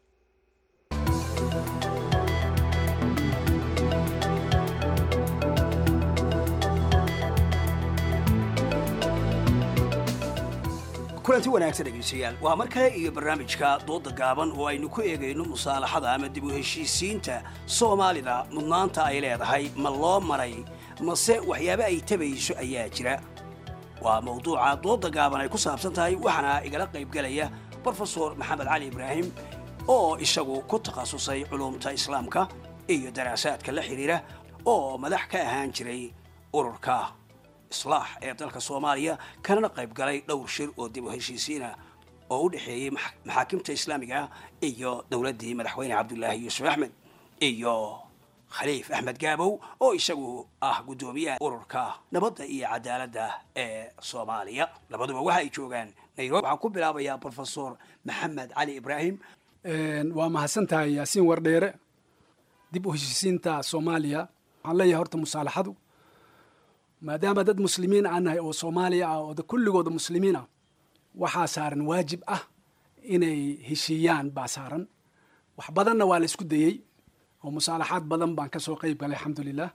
kulanti wanaagsan dhegaystayaal waa mar kale iyo barnaamijka dooda gaaban oo aynu ku eegayno musaalaxada ama dib u heshiisiinta soomaalida mudnaanta ay leedahay ma loo maray mase waxyaaba ay tabayso ayaa jira waa mawduuca dooda gaaban ay ku saabsan tahay waxaana igala qaybgelaya brofesor maxamed cali ibraahim oo isagu ku takhasusay culumta islaamka iyo daraasaadka la xidhiira oo madax ka ahaan jiray ururka islaax ee dalka soomaaliya kanana qayb galay dhowr shir oo dib u heshiisiina oo u dhexeeyey maxaakimta islaamiga ah iyo dowladdii madaxweyne cabdulaahi yuusuf axmed iyo khaliif axmed gaabow oo isagu ah guddoomiyaha ururka nabadda iyo cadaaladda ee soomaaliya labaduba waxa ay joogaan nairobi waxaan ku bilaabayaa brofesor maxamed cali ibraahim waa mahadsantahay yaasiin wardheere dib u heshiisiinta soomaaliya waxaan leeyahay horta musaalaxadu maadaama dad muslimiin aan nahay oo soomaaliya ah oo kulligooda muslimiin ah waxaa saaran waajib ah inay heshiiyaan baa saaran wax badanna waa la isku dayey oo musaalaxaad badan baan kasoo qeyb galay alxamdulilah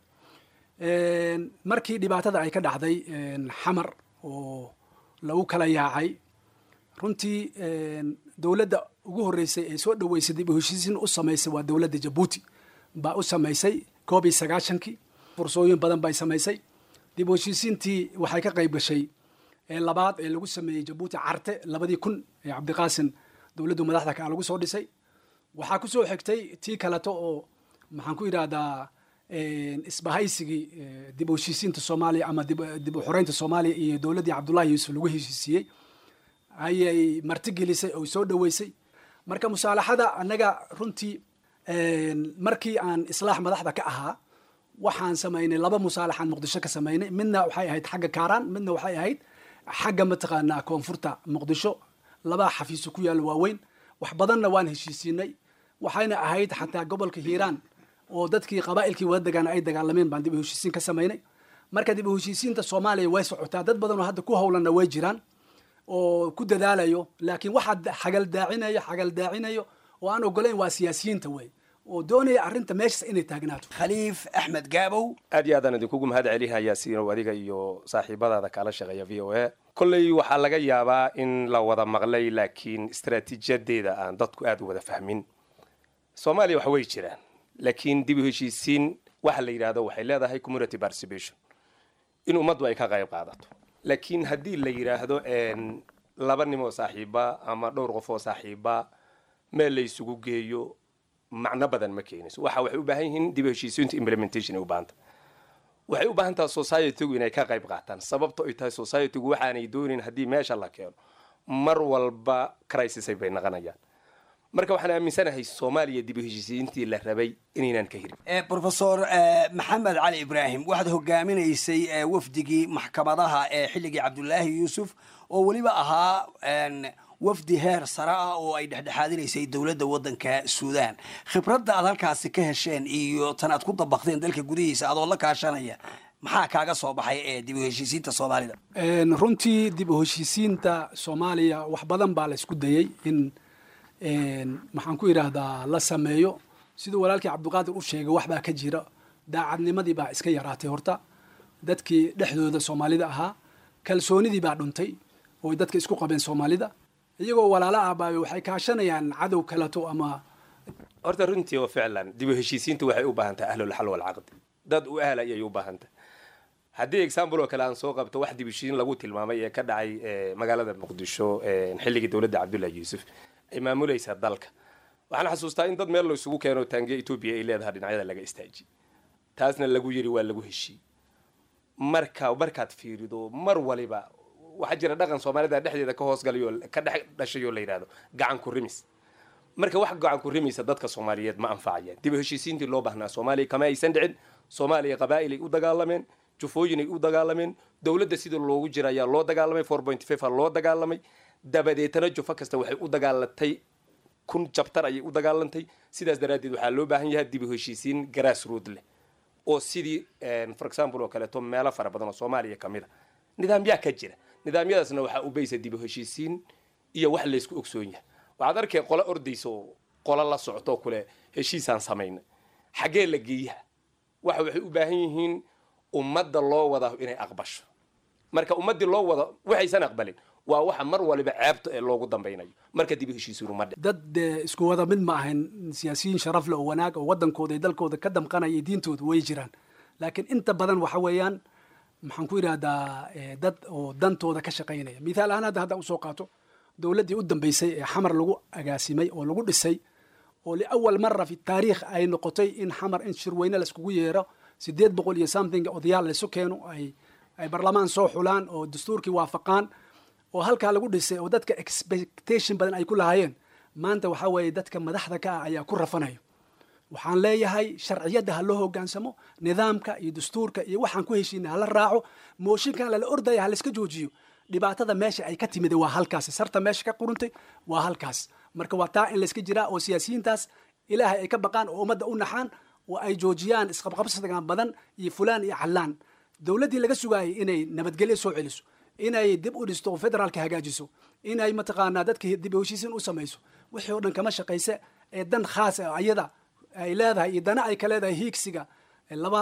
markii dhibaatada ay ka dhacday xamar oo lagu kala yaacay runtii dowladda ugu horreysay ee soo dhoweysay dib u heshiisiin u samaysay waa dowladda jabuuti baa u samaysay koob iyo sagaashankii fursooyin badan bay samaysay dib u heshiisiintii waxay ka qayb gashay ee labaad ee lagu sameeyey jabuuti carte labadii kun ee cabdiqaasin dowladdu madaxda kaa lagu soo dhisay waxaa ku soo xigtay tii kaleto oo maxaan ku yidhaahdaa isbahaysigii dib u heshiisiinta soomaaliya ama dib u xoreynta soomaaliya iyo dowladdii cabdullahi yuusuf lagu heshiisiiyey ayay martigelisay oo soo dhoweysay marka musaalaxada annaga runtii markii aan islaax madaxda ka ahaa waxaan samaynay laba musaalaxaan muqdisho ka samaynay midna waxay ahayd xagga kaaraan midna waxay ahayd xagga mataqaanaa koonfurta muqdisho laba xafiiso ku yaalla waaweyn wax badanna waan heshiisiinay waxayna ahayd xataa gobolka hiiraan oo dadkii qabaa'ilkii wada degaana ay dagaalameen baan dib u heshiisiin ka samaynay marka dib u heshiisiinta soomaaliya way socotaa dad badan oo hadda ku howlanna way jiraan oo ku dadaalayo laakiin waxaa xagaldaacinayo xagaldaacinyo oo aan ogolayn waa siyaasiyiinta wey oo doonaya arrinta meeshaas inay taagnaato khaliif axmed gaabow aad iyo aadaan idinkugu mahad celihayaa siinow adiga iyo saaxiibadaada kaala shaqeeya v o a kolley waxaa laga yaabaa in la wada maqlay laakiin istaraatiijiyadeeda aan dadku aad u wada fahmin soomaaliya wax way jiraan laakiin dib u heshiisiin waxa la yidhaahdo waxay leedahay community participation in ummaddu ay ka qayb qaadato laakiin haddii la yidhaahdo laba nim oo saaxiiba ama dhowr qof oo saaxiiba meel la isugu geeyo macno badan ma keenayso waxa waxay u baahan yihiin dib u heshiisiinta implementation ay u baahanta waxay u baahan tahay societygu inay ka qayb qaataan sababto ay tahay societygu waxaanay doonin haddii meesha la keeno mar walba crisisay bay naqanayaan marka waxaan aaminsanahay soomaaliya dib u heshiisiintii la rabay inaynan ka hirin brofesor maxamed cali ibraahim waxaad hogaaminaysay eh, wafdigii maxkamadaha ee xilligii cabdulaahi yuusuf oo weliba ahaa en, wafdi heer sare ah oo ay dhexdhexaadinaysay dowladda waddanka suudaan khibradda aad halkaasi ka hesheen iyo tan aad ku dabaqdeen dalka gudihiisa adoo la kaashanaya maxaa kaaga soo baxay ee dib u heshiisiinta soomaalida Een, runtii dib u heshiisiinta soomaaliya wax badan baa la isku dayey in een, maxaan ku yidhaahdaa la sameeyo siduu walaalkii cabdiqaadir u sheegay wax baa ka jira daacadnimadii baa iska yaraatay horta dadkii dhexdooda soomaalida ahaa kalsoonidii baa dhuntay oo ay dadka isku qabeen soomaalida iyagoo walaalo ah baa waxay kaashanayaan cadow kaleto ama horta runtii oo ficlan dib u heshiisiintu waxay u baahan tahay ahlulxal walcaqdi dad u ahla ayay u baahan tahay haddii example oo kale aan soo qabto wax dib u heshiisiin lagu tilmaamay ee ka dhacay eh, magaalada muqdisho eh, xilligii dowladda cabdullahi yuusuf ay maamulaysa dalka waxaan xasuustaa in dad meel la isugu keeno taangiya etoobiya ay leedahay dhinacyada laga istaaji taasna lagu yiri waa lagu heshii marka markaad fiirido mar waliba waxaa jira dhaqan soomaalida dhexdeeda ka hoosgalayo ka dhex dhashayoo la yidhahdo gacan ku rimis marka wax gacan ku rimaysa dadka soomaaliyeed ma anfacayaan dib u heshiisiintii loo baahnaa soomaaliya kama aysan dhicin soomaaliya qabaa'ilay u dagaalameen jufooyinay u dagaalameen dowladda sida loogu jira ayaa loo dagaalamay four point five loo dagaalamay dabadeetana jufo kasta waxay u dagaalatay kun jabtar ayay u dagaalantay sidaas daraaddeed waxaa loo baahan yahay dib u heshiisiin grassroot leh oo sidii for example oo kaleeto meelo fara badan oo soomaaliya ka mid a nidaamyaa ka jira nidaamyadaasna waxaa u baysa dib u heshiisiin iyo wax laysku ogsoon yahay waxaad arkay qolo ordaysa oo qolo la socto kule heshiisaan samayna xaggee la geeyaha waxa waxay u baahan yihiin ummadda loo wada inay aqbasho marka ummaddii loo wada waxaysan aqbalin waa waxa mar waliba ceebta ee loogu dambaynayo marka dib u heshiisiin uma dhic dad dee isku wada mid ma ahayn siyaasiyiin sharaf leh oo wanaag oo waddankooda iyo dalkooda ka damqanaya iyo diintooda way jiraan laakiin inta badan waxa weeyaan maxaan ku yidhahdaa eh, dad oo dantooda ka shaqaynaya mithaal ahaan hadda haddaan usoo qaato dowladdii u dambeysay ee xamar lagu agaasimay oo lagu dhisay oo liawal mara fi taariikh ay noqotay in xamar in shirweyne laiskugu yeero sideed boqol iyo something odayaal laysu keeno ay ay barlamaan soo xulaan oo dastuurkii waafaqaan oo halkaa lagu dhisay oo dadka expectation badan ay ku lahaayeen maanta waxaa weeye dadka madaxda ka ah ayaa ku rafanayo waxaan leeyahay sharciyadda ha loo hogaansamo nidaamka iyo dastuurka iyo waxaan ku heshiina hala raaco mooshinkan lala ordaya ha layska joojiyo dhibaatada meesha ay ka timid waa halkaas sarta meesha ka quruntay waa halkaas marka waa taa in layska jiraa oo siyaasiyiintaas ilaahay ay ka baqaan oo ummadda u naxaan oo ay joojiyaan isqabqabsiga badan iyo fulaan iyo callaan dowladdii laga sugaayay inay nabadgelyo soo celiso inay dib u dhisto oo federaalka hagaajiso inay mataqaanaa dadka dib u heshiisiin u samayso wixii oo dhan kama shaqayse ee dan khaas ah ayada ay leedahay iyo dana ay ka leedahay hiigsiga laba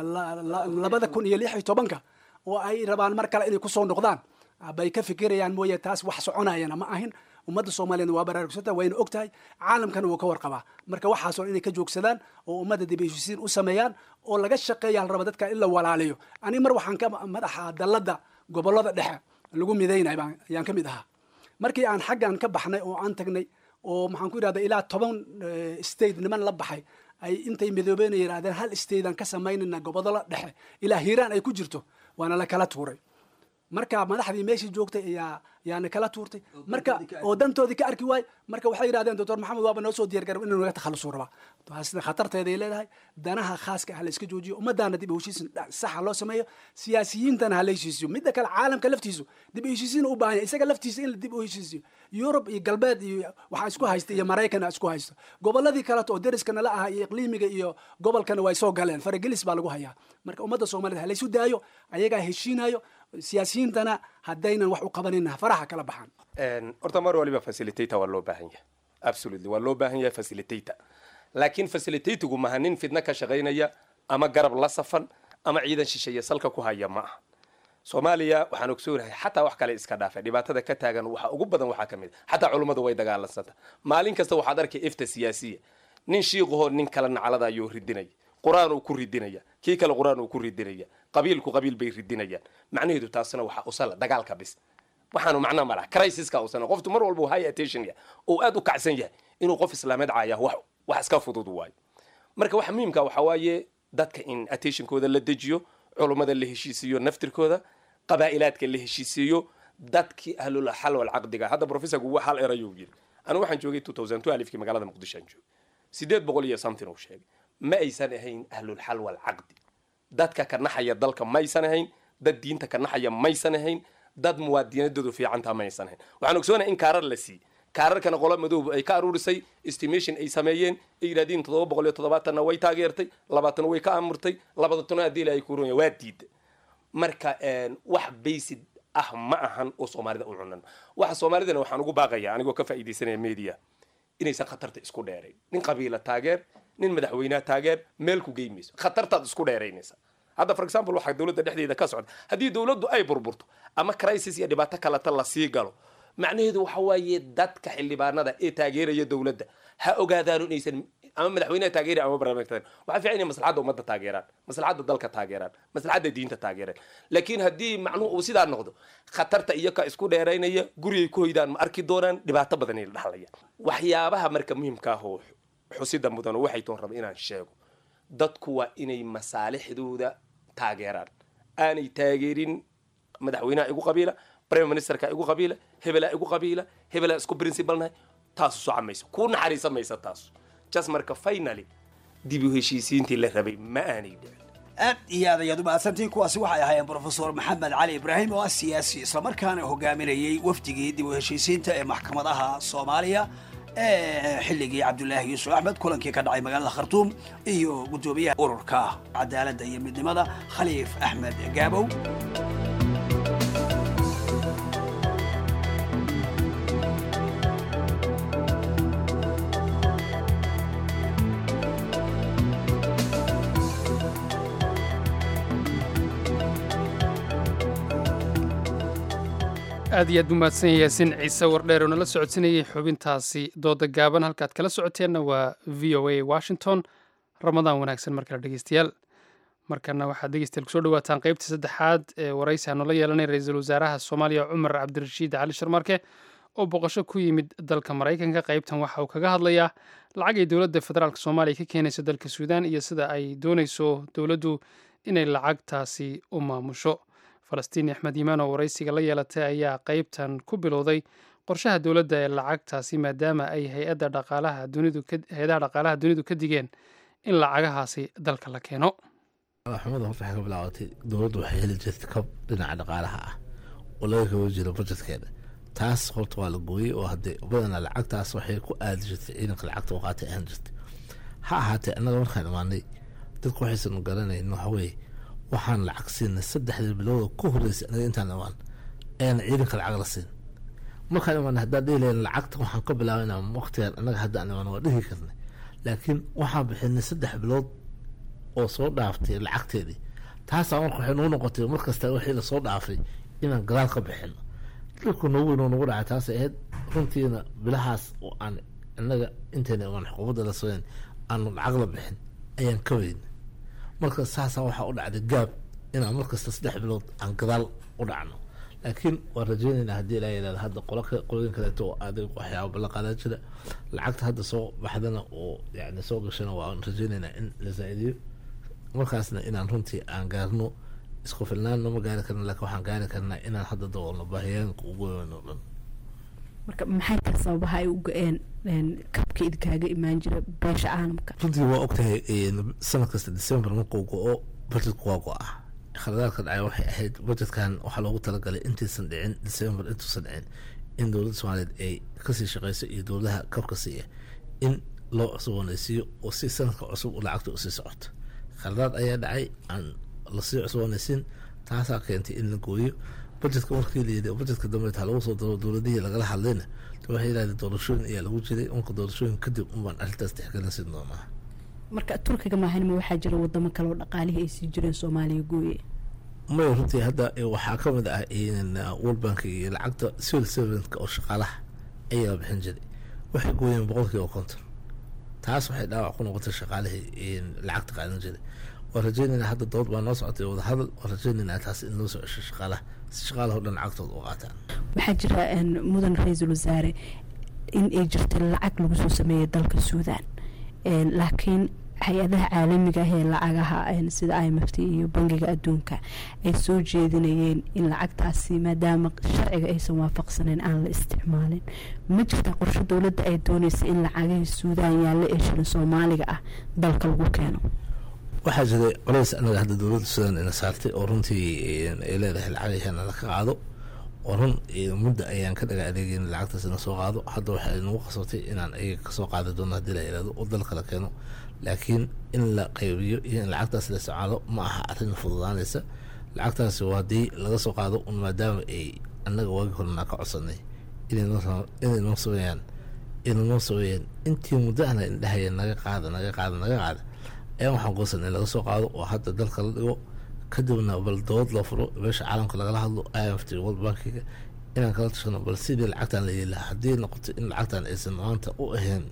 labada kun iyo lix iyo tobanka oo ay rabaan mar kale inay kusoo noqdaan bay ka fikirayaan mooye taas wax soconayana ma ahin ummadda soomaaliyeed waa baraarugsanta wayna og tahay caalamkana wuu ka warqabaa marka waxaasoo inay ka joogsadaan oo ummadda dib heshiisiin u sameeyaan oo laga shaqeeya la raba dadka in la walaaliyo ani mar waxaan ka madaxa dalladda gobollada dhexe lagu midaynay baan ayaan ka mid ahaa markii aan xaggan ka baxnay oo aan tagnay oo maxaan ku yidhahda ilaa toban state niman la baxay ay intay midoobeen yidhahdeen hal state aan ka samaynayna gobollada dhexe ilaa hiiraan ay ku jirto waana la kala tuuray marka madaxdii meeshii joogtay ayaa yaana kala tuurtay marka oo dantoodii ka arki waay marka waxay yidhahdeen doctor maxamed waaba noo soo diyaar garab inuu naga takhalusu rabaa taasna khatarteeday leedahay danaha khaaska ah la iska joojiyo ummadaana dib u heshiisin saxa loo sameeyo siyaasiyiintana ha la heshiisiyo midda kale caalamka laftiisu dib u heshiisiin u baahan yahay isaga laftiisa in la dib u heshiisiyo yurub iyo galbeed iyo waxaa isku haysta iyo maraykan isku haysto gobolladii kaleto oo deriska nala aha iyo iqliimiga iyo gobolkana way soo galeen faragelis baa lagu hayaa marka ummadda soomaaliyed ha laysu daayo ayagaa heshiinayo siyaasiyiintana haddaynan wax u qabanin faraha kala baxaan horta mar waliba facilitator waa loo baahan yahay absolutely waa loo baahan yahay facilitator laakiin facilitatigu maha nin fidna ka shaqaynaya ama garab la safan ama ciidan shisheeye salka ku haya ma aha soomaaliya waxaan ogsoonahay xataa wax kale iska dhaafay dhibaatada ka taagan waxa ugu badan waxaa ka mid a xataa culummadu way dagaalansanta maalin kasta waxaad arkay ifta siyaasiya nin shiiqahoo nin kala naclada ayuu ridinaya qur-aan uu ku ridinaya kii kale qur-aan uu ku ridinaya qabiilku qabiil bay ridinayaan macnaheedu taasna waxaa usala dagaalka bis waxaanu macno malaha crisiska usana qoftu mar walba high attention yahay oo aad u kacsan yahay inuu qof islaameed caaya wax wax iska fudud waayo marka waxa muhiimka waxa waaye dadka in attentionkooda la dejiyo culummada la heshiisiiyo naftirkooda qabaa'ilaadka la heshiisiiyo dadkii ahlul xal wal caqdiga hadda professorku hal erayuu yiri anigu waxaan joogay 2012 kii magaalada muqdisho aan joogay sideed boqol iyo something uu sheegay ma aysan ahayn ahlul xal wal caqdi dadka ka naxaya dalka maysan ahayn dad diinta ka naxaya maysan ahayn dad muwaadinadoodu fiicantaa maysan ahayn waxaan ogsoonahay in kaarar la siiyey kaararkana qolo madoob ay ka aruurisay estimation ay sameeyeen ay yidhahdeen toddoba boqol iyo toddobaatanna way taageertay labaatan way ka amurtay labaatana haddii ay ku runya waa diida marka wax baysid ah ma ahan oo soomaalida u cunan waxa soomaalidana waxaan ugu baaqaya anigoo ka faa'iidaysanaya media inaysan khatarta isku dheerayn nin qabiila taageer nin madaxweynaha taageer meel ku geymayso khatartaad isku dheeraynaysa hadda for example waxaa dowladda dhexdeeda ka socda haddii dowladdu ay burburto ama crisis iyo dhibaato kaleta lasii galo macnaheedu waxa waaye dadka xildhibaanada ee taageeraya dowladda ha ogaadaano inaysan ama madaxweynaha taageera ama barnaamijka waxaa fiican inay maslaxadda ummadda taageeraan maslaxadda dalka taageeraan maslaxadda diinta taageeraan laakiin haddii macnuhu uu sidaa noqdo khatarta iyo ka isku dheeraynaya gurigay ku hoydaan ma arki doonaan dhibaato badan ay la dhaxlayaan waxyaabaha marka muhiimka ah oo xusida mudan oo waxay toon raba inaan sheego dadku waa inay masaalixdooda taageeraan aanay taageerin madaxweynaha igu qabiila prime ministerka igu qabiila hebelaa igu qabiila hebelaa isku principalnahay taasu soco mayso kuu naxariisa maysa taasu just marka finally dib u heshiisiintii la rabay ma aanay dhicin aad iyo aad ayaad u mahadsantihiin kuwaasi waxay ahaayeen brofesor maxamed cali ibraahim oo ah siyaasi islamarkaana hogaaminayay wafdigii dib u heshiisiinta ee maxkamadaha soomaaliya ee xilligii cabdulaahi yuusuf axmed kulankii ka dhacay magaalada khartuum iyo guddoomiyaha ururka cadaaladda iyo midnimada khaliif axmed gaabow aad iyo aad buu mahadsan yahay yaasin ciise wardheer oo nala socodsinayay xubintaasi dooda gaaban halkaad kala socoteenna waa v o a washington ramadaan wanaagsan markale dhegeystayaal markana waxaad dhegeystayaal kusoo dhawaataan qaybtii saddexaad ee waraysi aan noola yeelanay ra-iisul wasaaraha soomaaliya cumar cabdirashiid cali sharmarke oo boqosho ku yimid dalka maraykanka qaybtan waxa uu kaga hadlayaa lacag ay dowladda federaalk soomaaliya ka keenayso dalka suudaan iyo sida ay doonayso dowladdu inay lacagtaasi u maamusho falastiin axmed yimaan oo waraysiga la yeelatay ayaa qaybtan ku bilowday qorshaha dowladda ee lacagtaasi maadaama ay hay-adda dhaqaalaha dunidu hay-adaha dhaqaalaha dunidu ka digeen in lacagahaasi dalka la keeno xumada horta waxay ka bilaabatay dowladdu waxay heli jirtay kab dhinaca dhaqaalaha ah oo laga kaba jiro budjetkeeda taas horta waa la gooyey oo haddee badanaa lacagtaas waxay ku aadi jirtay ciidanka lacagta oo qaatay ahaan jirtay ha ahaatee annaga markaan imaanay dadku waxaysan garanayn waxaweye waxaan lacag siinay saddexdii bilowda ku horreysay anaga intaan imaan ayaan ciidanka lacag la siin markaan imaan haddaan dhihi lahayn lacagta waxaan ka bilaabaynaa waqtigan annaga haddaan imaan waa dhihi karnay laakiin waxaan bixinay saddex bilood oo soo dhaaftay lacagteedii taasaa marka waxay nagu noqotay markasta wixii lasoo dhaafay inaan gadaal ka bixino dhulku nagu weyn oo nagu dhacay taasay ahayd runtiina bilahaas oo aan annaga intayna imaan xukuumadda la sooyn aanu lacag la bixin ayaan ka weynay marka saasaa waxaa u dhacday gaab inaan markasta saddex bilood aan gadaal u dhacno laakiin waan rajeynaynaa haddii ilaa yidhahda hadda qolo qolooyin kaleeto oo adag waxyaaba ballanqaadaa jira lacagta hadda soo baxdana oo yani soo gashana waan rajeynaynaa in la zaa-idiyo markaasna inaan runtii aan gaarno isku filnaanno ma gaari karna laakiin waxaan gaari karnaa inaan hadda daboolno baahiyaanka ugu weyn oo dhan marka maxay tahay sababaha ay u go-een kabka idinkaaga imaan jira beesha caalamka runtii waa ogtahay sanad kasta december markuu go-o budgetku waa go-ah khaladaadka dhacay waxay ahayd budgetkan waxaa loogu talagalay intaysan dhicin december intuusan dhicin in dowladda soomaaliyeed ay kasii shaqeyso iyo dowladaha kabka siiya in loo cusboonaysiiyo oo si sanadka cusub lacagta usii socoto khaladaad ayaa dhacay aan lasii cusboonaysiin taasaa keentay in la gooyo budgetka markii layidhi budgetka dambe taa lagu soo daro dowladihii lagala hadlayna waxay yidhahdeen doorashooyin ayaa lagu jiray marka doorashooyin kadib unbaan arrintaas tixgelinsin doonaa marka turkiga maahanima waxaa jira wadamo kale oo dhaqaalihii ay sii jireen soomaaliya gooye maya runtii hadda waxaa ka mid ah world bank iyo lacagta civil servantka oo shaqaalaha ayaa bixin jiray waxay gooyeen boqolkiiba konton taas waxay dhaawac ku noqotay shaqaalihii lacagta qaadan jiray waan rajeynaynaa hadda dood baa noo socotay wadahadal waan rajeynaynaa taas in loo soo cesho shaqaalaha si shaqaalaha o dhan lacagtooda u qaataan waxaa jira mudan ra-iisul wasaare in ay jirta lacag lagu soo sameeyo dalka suudaan laakiin hay-adaha caalamiga ah ee lacagaha sida i m f t iyo bangiga adduunka ay soo jeedinayeen in lacagtaasi maadaama sharciga aysan waafaqsaneyn aan la isticmaalin ma jirtaa qorsho dowladda ay doonaysa in lacagihii suudaan yaalla ee shilin soomaaliga ah dalka lagu keeno waxaa jiray culays anaga hadda dowladda suudaan ina saartay oo runtii ay leedahay lacagaheena la ka qaado oo run mudda ayaan ka dhaga adeegeyn lacagtaas ina soo qaado hadda waxay nagu qasabtay inaan ayaga kasoo qaadi doono haddii la yihahdo oo dalka la keeno laakiin in la qaybiyo iyo in lacagtaas la isticmaalo ma aha arrin fududaanaysa lacagtaasi waa haddii laga soo qaado un maadaama ay annaga waagi horena ka codsanay inay noo sameeyaan inay noo sameeyaan intii muddo ahna indhahaya naga qaada naga qaada naga qaada ayaan waxaan goosan in laga soo qaado oo hadda dalka la dhigo kadibna bal dowlad loo furo meesha caalamka lagala hadlo i m f t world bankiga inaan kala tashano bal sidii lacagtan la yeeli lahaa haddii noqoto in lacagtan aysan maanta u ahayn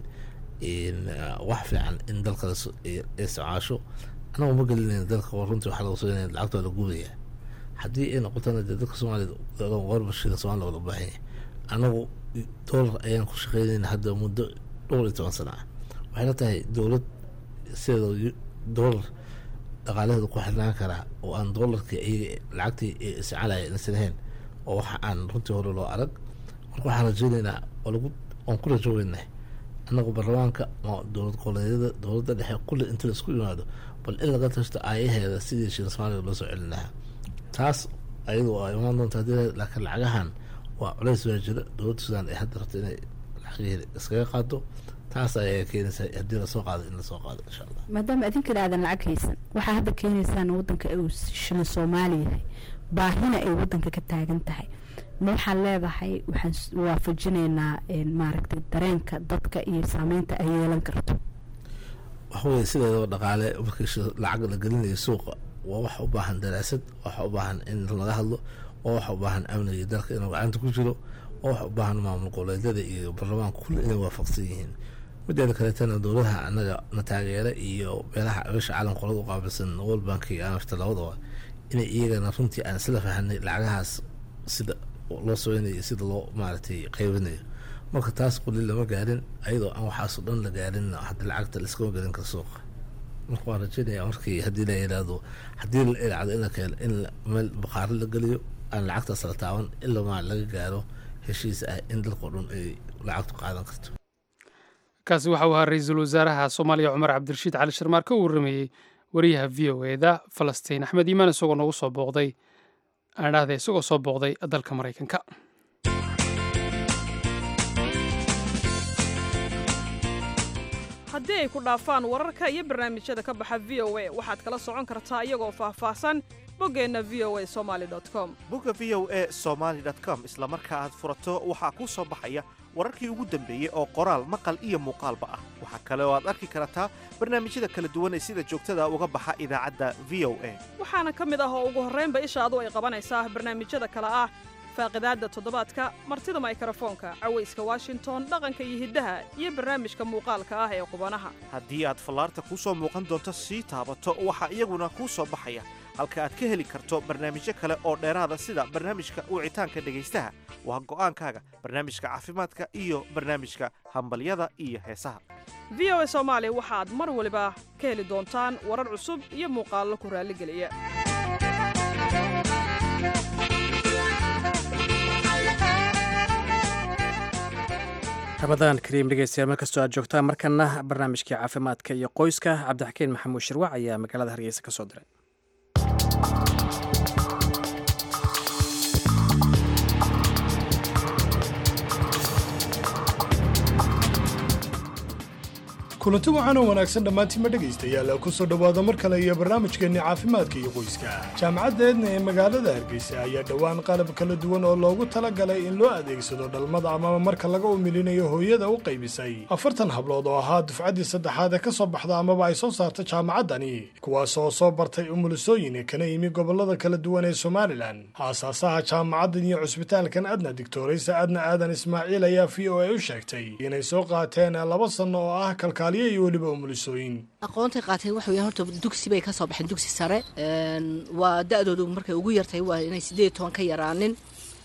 wax fiican in dalka la isticmaasho anagu ma gelinayna dalka runtii waxaa laga soo lacagta waa la gubayaa haddii ay noqotona dee dalka soomaaliyad warbashida soomaliya waa loo baahan yahay anagu doolar ayaan ku shaqeynayna hadda muddo dhowr iyo toban sana ah waxay la tahay dowlad sideeda doolar dhaqaalaheeda ku xirnaan karaa oo aan doolarkii iyaga lacagtii isticmaalaya inaysan ahayn oo waxa aan runtii hore loo arag marka waxaan rajeynaynaa oo lagu waan ku rajoogeynah annagu baarlamaanka dowlad goboleedyada dowladda dhexe kulli inta la isku yimaado bal in laga tashto aayaheeda sidii shilin soomaaliga loo soo celin lahaa taas ayadu waa imaan doonta haddii laakiin lacagahan waa culays baa jira dowladda suudaan ay hadda rabto inay lacagaheeda iskaga qaado taas ayaa keenaysa haddii lasoo qaado in lasoo qaado insha allah maadaama idinkana aadan lacag haysan waxaa hadda keenaysaan wadanka uu shilin soomaali yahay baahina ay wadanka ka taagan tahay ma waxaad leedahay waxaan waafajinaynaa maaragtay dareenka dadka iyo saameynta ay yeelan karto waxaweye sideedaba dhaqaale markii lacag la gelinayo suuqa waa wax u baahan daraasad wax u baahan in laga hadlo waa wax u baahan amniga dalka inuu gacanta ku jiro waa wax u baahan maamul goboleedyada iyo baarlamaanka kulli inay waafaqsan yihiin mideeda kaleetana dowladaha anaga na taageera iyo meelaha beesha caalam qolada u qaabilsan world bank iyo amafta labadaba inay iyagana runtii aan isla fahanay lacagahaas sida loo sooynayo sida loo maaragtay qaybinayo marka taas quli lama gaarin ayadoo aan waxaasoo dhan la gaarin hadda lacagta laiskama gelin kara suuqa marka waan rajeynaya markii haddii la yidhaahdo haddii la ilacdo in la keeno in meel baqaaro la geliyo aan lacagtaas la taaban ilaa maa laga gaaro heshiis ah in dalkao dhan ay lacagtu qaadan karto kaasi waxa uu ahaa ra-iisul wasaaraha soomaaliya cumar cabdirashiid cali shirmaar ka warramayey wariyaha v o eda falastiin axmed iimaan isagoo nagu soo booqday aan dhahday isagoo soo booqday dalka maraykanka haddii ay ku dhaafaan wararka iyo barnaamijyada ka baxa v o a waxaad kala socon kartaa iyagoo faahfaahsan boggeenna v o a somali com bogga v o a somaali com isla marka aad furato waxaa kuu soo baxaya wararkii ugu dambeeyey oo qoraal maqal iyo muuqaalba ah waxaa kale oo aad arki kartaa barnaamijyada kala duwan ee sida joogtada uga baxa idaacadda v o a waxaana ka mid ah oo ugu horraynba ishaadu ay qabanaysaa barnaamijyada kale ah faaqidaadda toddobaadka martida maykrofoonka cawayska washington dhaqanka iyo hiddaha iyo barnaamijka muuqaalka ah ee qubanaha haddii aad fallaarta kuu soo muuqan doonto sii taabato waxaa iyaguna kuu soo baxaya halka aad ka heli karto barnaamijyo kale oo dheeraada sida barnaamijka wicitaanka dhegaystaha waa go'aankaaga barnaamijka caafimaadka iyo barnaamijka hambalyada iyo heesaha v o a soomaali waxaad mar waliba ka heli doontaan warar cusub iyo muuqaallo ku raalligeliya ramadaan kariim dhegeystayaal markastoo aad joogtaan markana barnaamijkii caafimaadka iyo qoyska cabdixakiin maxamuud shirwac ayaa magaalada hargeysa ka soo diray kulanti waxaan oo wanaagsan dhammaantiinma dhegaystayaal ku soo dhowaada mar kale iyo barnaamijkeenni caafimaadka iyo qoyska jaamacadda eedna ee magaalada hargeysa ayaa dhowaan qalab kala duwan oo loogu talagalay in loo adeegsado dhalmada amaba marka laga umilinayo hooyada u qaybisay afartan hablood oo ahaa dufcaddii saddexaad ee ka soo baxda amaba ay soo saarta jaamacaddani kuwaas oo soo bartay umulisooyin kana yimi gobollada kala duwan ee somalilan aasaasaha jaamacaddan iyo cusbitaalkan adna digtooraysa adna aadan ismaaciil ayaa v o a u sheegtay inay soo qaateen laba sanno oo ah kalkaal iyo weliba umulisooyin aqoontay qaateen waxa weeyaan horta dugsi bay ka soo baxeen dugsi sare waa da-doodu markay ugu yartahay waa inay siddeed iyo toban ka yaraanin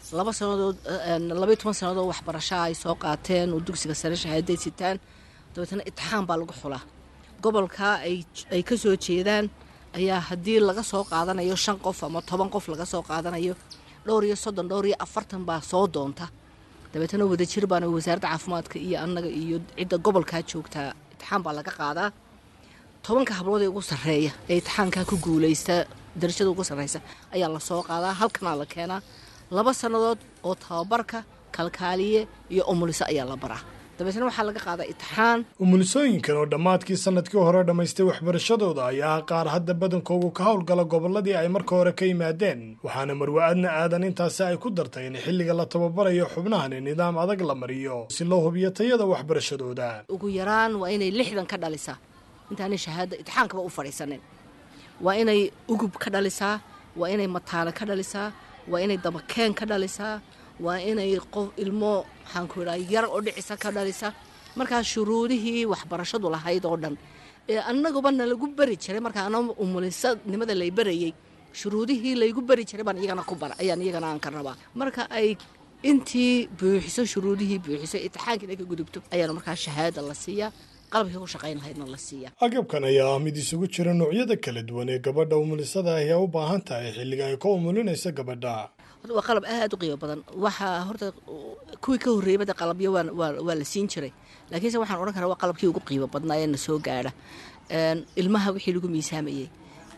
laba sannadood labaiyo toban sannadood waxbarashaa ay soo qaateen oo dugsiga sare shahaaday sitaan dabeetana itixaan baa lagu xulaa gobolka ay ka soo jeedaan ayaa haddii laga soo qaadanayo shan qof ama toban qof laga soo qaadanayo dhowr iyo soddon dhowr iyo afartan baa soo doonta dabeetana wadajir baana wasaaradda caafimaadka iyo annaga iyo cidda gobolkaa joogtaa itixaan baa laga qaadaa tobanka hablood ee ugu sarreeya ee itixaankaa ku guulaysta darajada ugu sarreysa ayaa lasoo qaadaa halkanaa la keenaa laba sannadood oo tababarka kalkaaliye iyo umuliso ayaa la baraa dabeetna waxaa laga qaadaa itixaan umulisooyinkan oo dhammaadkii sanadkii hore dhammaystay waxbarashadooda ayaa qaar hadda badankoogu ka howlgala gobolladii ay marka hore ka yimaadeen waxaana marwa-adna aadan intaasi ay ku dartay in xilliga la tababarayo xubnahani nidaam adag la mariyo si loo hubiyo tayada waxbarashadooda ugu yaraan waa inay lixdan ka dhalisaa intaanay shahaada itixaankaba u fadhiisanin waa inay ugub ka dhalisaa waa inay mataano ka dhalisaa waa inay dabakeen ka dhalisaa waa inay qof ilmo maxaanku idhaha yar oo dhicisa ka dhalisa markaas shuruudihii waxbarashadu lahayd oo dhan ee annaguba nalagu beri jiray markaa ana umulisanimada lay berayey shuruudihii laygu beri jiray baan iyagana ku bara ayaan iyagana aan ka rabaa marka ay intii buuxiso shuruudihii buuxiso itixaankii inay ka gudubto ayaana markaa shahaada la siiyaa qalabkii ku shaqayn lahaydna la siiyaa agabkan ayaa ah mid isugu jira noocyada kala duwan ee gabadha umulisada ahi ay u baahan tahay xilliga ay ka umulinaysa gabadha waa qalab aad u qiimo badan waxaa horta kuwii ka horreeyay bada qalabyo waa la siin jiray laakiinse waxaan odhan karaa waa qalabkii ugu qiimo badnaa ee na soo gaadha ilmaha wixii lagu miisaamayey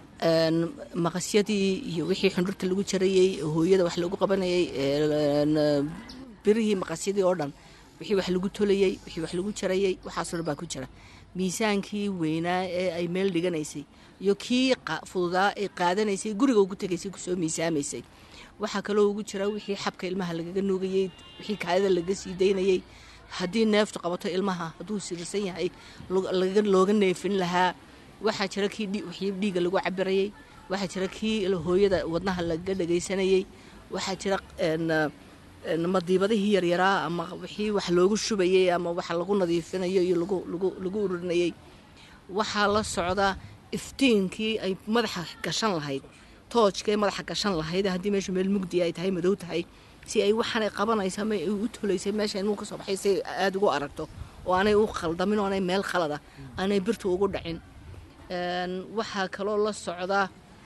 maqasyadii iyo wixii xundhurta lagu jarayey hooyada wax lagu qabanayey birihii maqasyadii oo dhan wixii wax lagu tolayey wixii wax lagu jarayey waxaasoo dhan baa ku jira miisaankii weynaa ee ay meel dhiganaysay iyo kii fududaa ee qaadanaysay guriga ugu tegaysay kusoo miisaamaysay waxaa kaloo ugu jira wixii xabka ilmaha lagaga nuugayey wixii kaadida laga sii daynayey haddii neeftu qabato ilmaha hadduu sirirsan yahay looga neefin lahaa waxaa jira kii wixii dhiiga lagu cabirayey waxaa jira kii hooyada wadnaha laga dhagaysanayey waxaa jira madiibadihii yaryaraa ama wixii wax loogu shubayey ama wax lagu nadiifinayo iyo lagu ururinayey waxaa la socdaa iftiinkii ay madaxa gashan lahayd toojka ee madaxa gashan lahayd haddii meeshu meel mugdi ay tahay madow tahay si ay waxaanay qabanaysa ama ay u tolaysay meesha ilmuhu ka soo baxay si aada ugu aragto oo aanay u khaldamin oo aanay meel khalada aanay birtu ugu dhacin waxaa kaloo la socdaa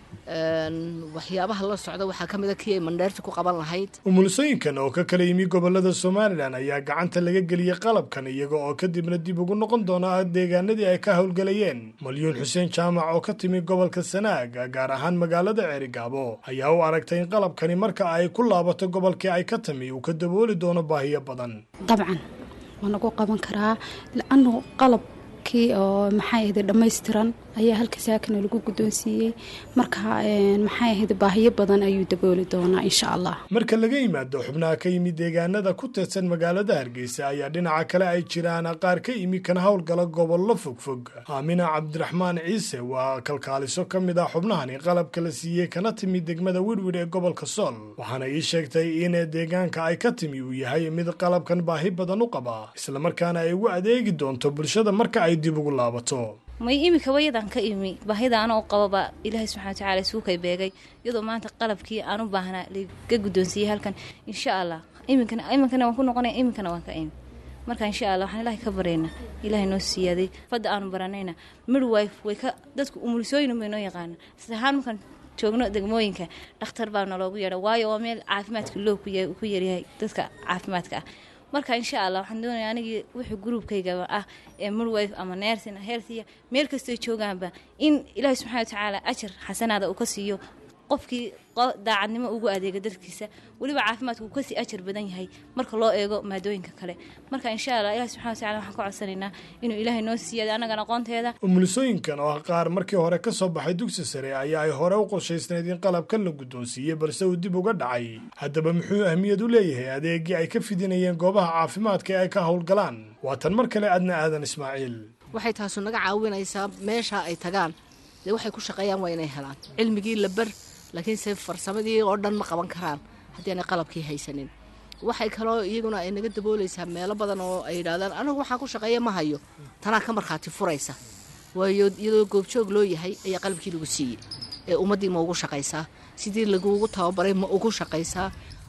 waxyaabaha la socda waxaa ka mid a kii ay mandheerta ku qaban lahayd umulisooyinkan oo ka kala yimi gobolada somalilan ayaa gacanta laga geliyey qalabkan iyaga oo kadibna dib ugu noqon doona deegaanadii ay ka howlgalayeen malyuun xuseen jaamac oo ka timi gobolka sanaag gaar ahaan magaalada ceerigaabo ayaa u aragtay in qalabkani marka ay ku laabato gobolkii ay ka timi uu ka dabooli doono baahiyo badan dabcan waa nagu qaban karaa laanu qalab kii oo maxay ahayd dhammaystiran ayaa halka saakana lagu guddoonsiiyey marka maxay ahayd baahiyo badan ayuu dabooli doonaa insha allah marka laga yimaado xubnaha ka yimid deegaanada ku teedsan magaalada hargeysa ayaa dhinaca kale ay jiraan qaar ka yimi kana howlgala gobollo fogfog aamina cabdiraxmaan ciise waa kalkaaliso ka mid ah xubnahani qalabka la siiyey kana timi degmada wirwir ee gobolka sool waxaana ii sheegtay in deegaanka ay ka timi uu yahay mid qalabkan baahi badan u qaba islamarkaana ay ugu adeegi doonto bulshada marka ay dib ugu laabato may imika wayadan ka imi baahida anoo qababa ilaahay subxana watacaala isuukay beegay iyadoo maanta qalabkii aan u baahnaa laga guddoonsiiyey halkan insha allah iminkana iminkana waan ku noqonaya iminkana waan ka imi marka insha allah waxaan ilaahay ka barayna ilaahay noo siyaaday fadda aanu baranayna midwife way ka dadku umulisooyin bay noo yaqaana is ahaan markaan joogno degmooyinka dhakhtar baa naloogu yeedha waayo waa meel caafimaadka loo ku yaryahay dadka caafimaadka ah marka insha allah waxaan doonaya anigii wuxuu gruubkayga ah ee midwife ama nersina healthiya meel kastoo joogaanba in ilaahi subxana watacaala ajar xasanaada uu ka siiyo qofkii daacadnimo ugu adeega dadkiisa weliba caafimaadku uu kasii ajar badan yahay marka loo eego maadooyinka kale marka insha allah ilahi subxana watacala waxaan ka codsanaynaa inuu ilaahay noo siiyada annagan aqoonteeda umulisooyinkan oo ah qaar markii hore ka soo baxay dugsi sare ayaa ay hore u qorshaysnayd in qalabkan la guddoonsiiyey balse uu dib uga dhacay haddaba muxuu ahmiyad u leeyahay adeegii ay ka fidinayeen goobaha caafimaadka ee ay ka howlgalaan waa tan mar kale adna aadan ismaaciil waxay taasu naga caawinaysaa meesha ay tagaan dee waxay ku shaqeeyaan waa inay helaan cilmigii la bar laakiinse farsamadii oo dhan ma qaban karaan haddii aanay qalabkii haysanin waxay kaloo iyaguna ay naga daboolaysaa meelo badan oo ay yidhahdaan anigu waxaan ku shaqeeya ma hayo tanaa ka markhaati furaysa waayo iyadoo goobjoog loo yahay ayaa qalabkii lagu siiyey ee ummaddii ma ugu shaqaysaa sidii lagugu tababaray ma ugu shaqaysaa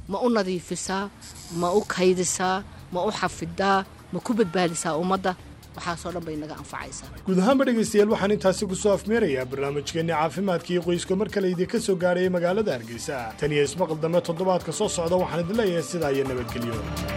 ma u nadiifisaa ma u kaydisaa ma u xafidaa ma ku badbaadisaa ummadda waxaasoo dhan bay naga anfacaysaa guud ahaanba dhegaystayaal waxaan intaasi ku soo afmeerayaa barnaamijkeenni caafimaadka iyo qoyska mar kale idinka soo gaarayay magaalada hargeysa tan iyo ismaqal dambe toddobaadka soo socda waxaan idin leeyahay sidaa iyo nabadgelyo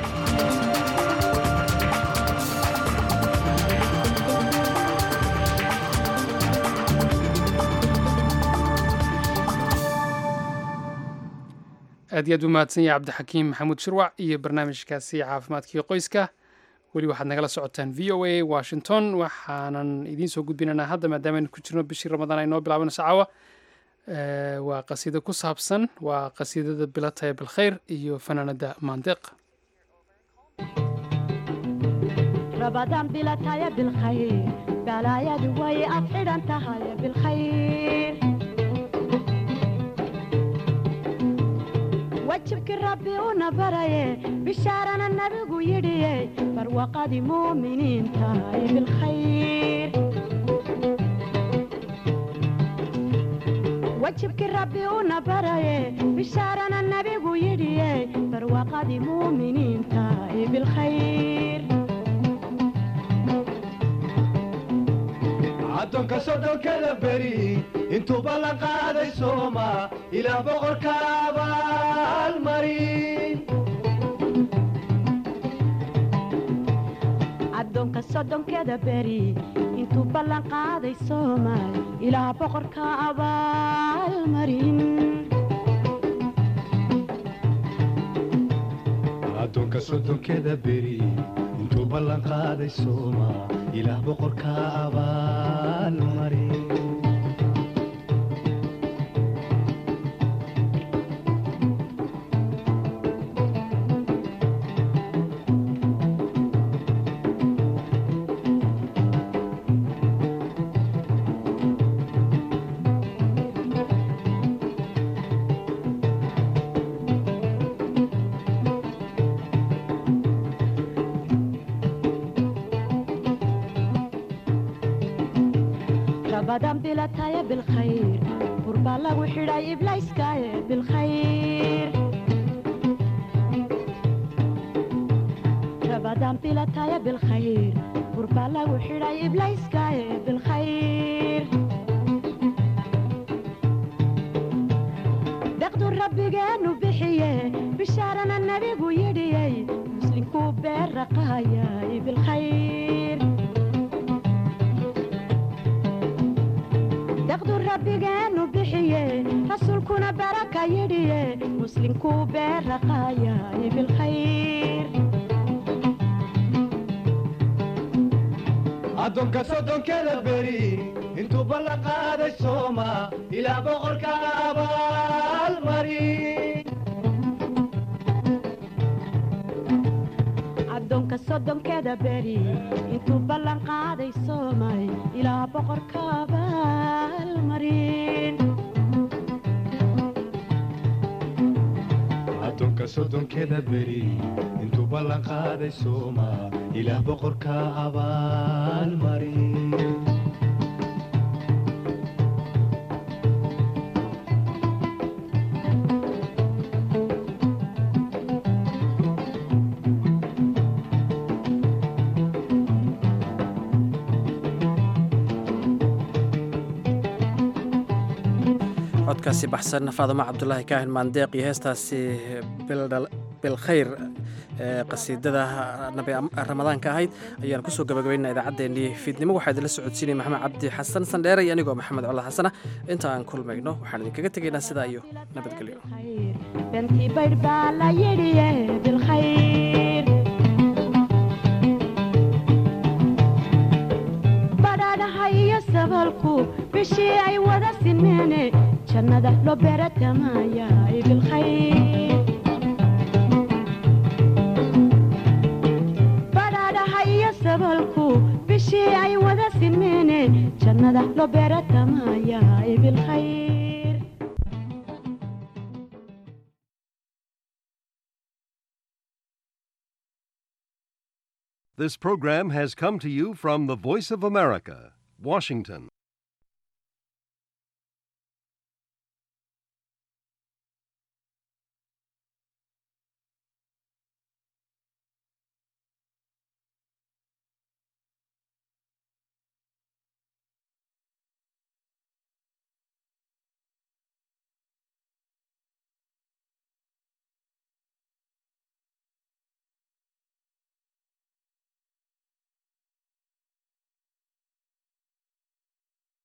aad iyo aad u mahadsan yahay cabdixakiim maxamuud shirwac iyo barnaamijkaasi caafimaadkii qoyska weli waxaad nagala socotaan v o a washington waxaanan idiin soo gudbinaynaa hadda maadaamaaynu ku jirno bishii ramadaan ay noo bilaabanayso caawa waa qasiido ku saabsan waa qasiidada bilataya bilkhayr iyo fanaanada maandeeq رمضان بلا تايا بالخير بلا يا دوي أفعل أنت هاي بالخير وجهك ربي ونبري بشارنا النبي يدي فروقة مؤمنين تاي بالخير وجهك ربي ونبري بشارنا النبي يدي فروقة مؤمنين تاي بالخير addoonka soddonkada beri intuu ballan qaaday sooma ilaa boqorka abaalmarin addoonka soddonkeeda beri intuu ballan qaaday soomaal ilaa boqorka abaalmarin addoonka soddonkeda beri intuu ballan qaaday sooma ilaah boqorka abaalmarin رمضان بلا تايا بالخير قربا لو حراي إبلايس كايا بالخير رمضان بلا تايا بالخير قربا لو حراي إبلايس كايا بالخير دقدو ربي جانو بحيه بشارنا النبي ويدي مسلم كوبير رقايا بالخير daqdu rabbigeenu bixiye rasuulkuna baraka yidhiye muslimkuu beeraqaayay bilkhayr addoonka soddonkeda beri intuu ballan qaaday sooma ilaa boqorka abaalmarin addoonka soddonkeeda beri intuu ballan qaaday soomay ilaa boqorka abaalmarin addoonka soddonkeda beri intuu ballan qaaday sooma ilaah boqorka abaalmarin codkaasi baxsan faadimo cabdulaahi kaahin maandeeq iyo heestaasi bilkhayr ee qasiidada nabi ramadaanka ahayd ayaan kusoo gabagabaynaa idaacaddeenii fiidnimo waxaa idinla socodsiinaya maxamed cabdi xasan sandheere iyo anigoo maxamed colla xasana inta aan kulmayno waxaan idinkaga tegaynaa sidaa iyo nabadgelyo bentii baydh baa la yidhiye bilkhayr badhaadhaha iyo sabalku bishii ay wada sinmeene jannada loo beeratamaayaay bilkhayr badhaadhaha iyo sabalku bishii ay wada sinmeene jannada loo beeratamaayaay bilkhayr This program has come to you from the Voice of America, Washington.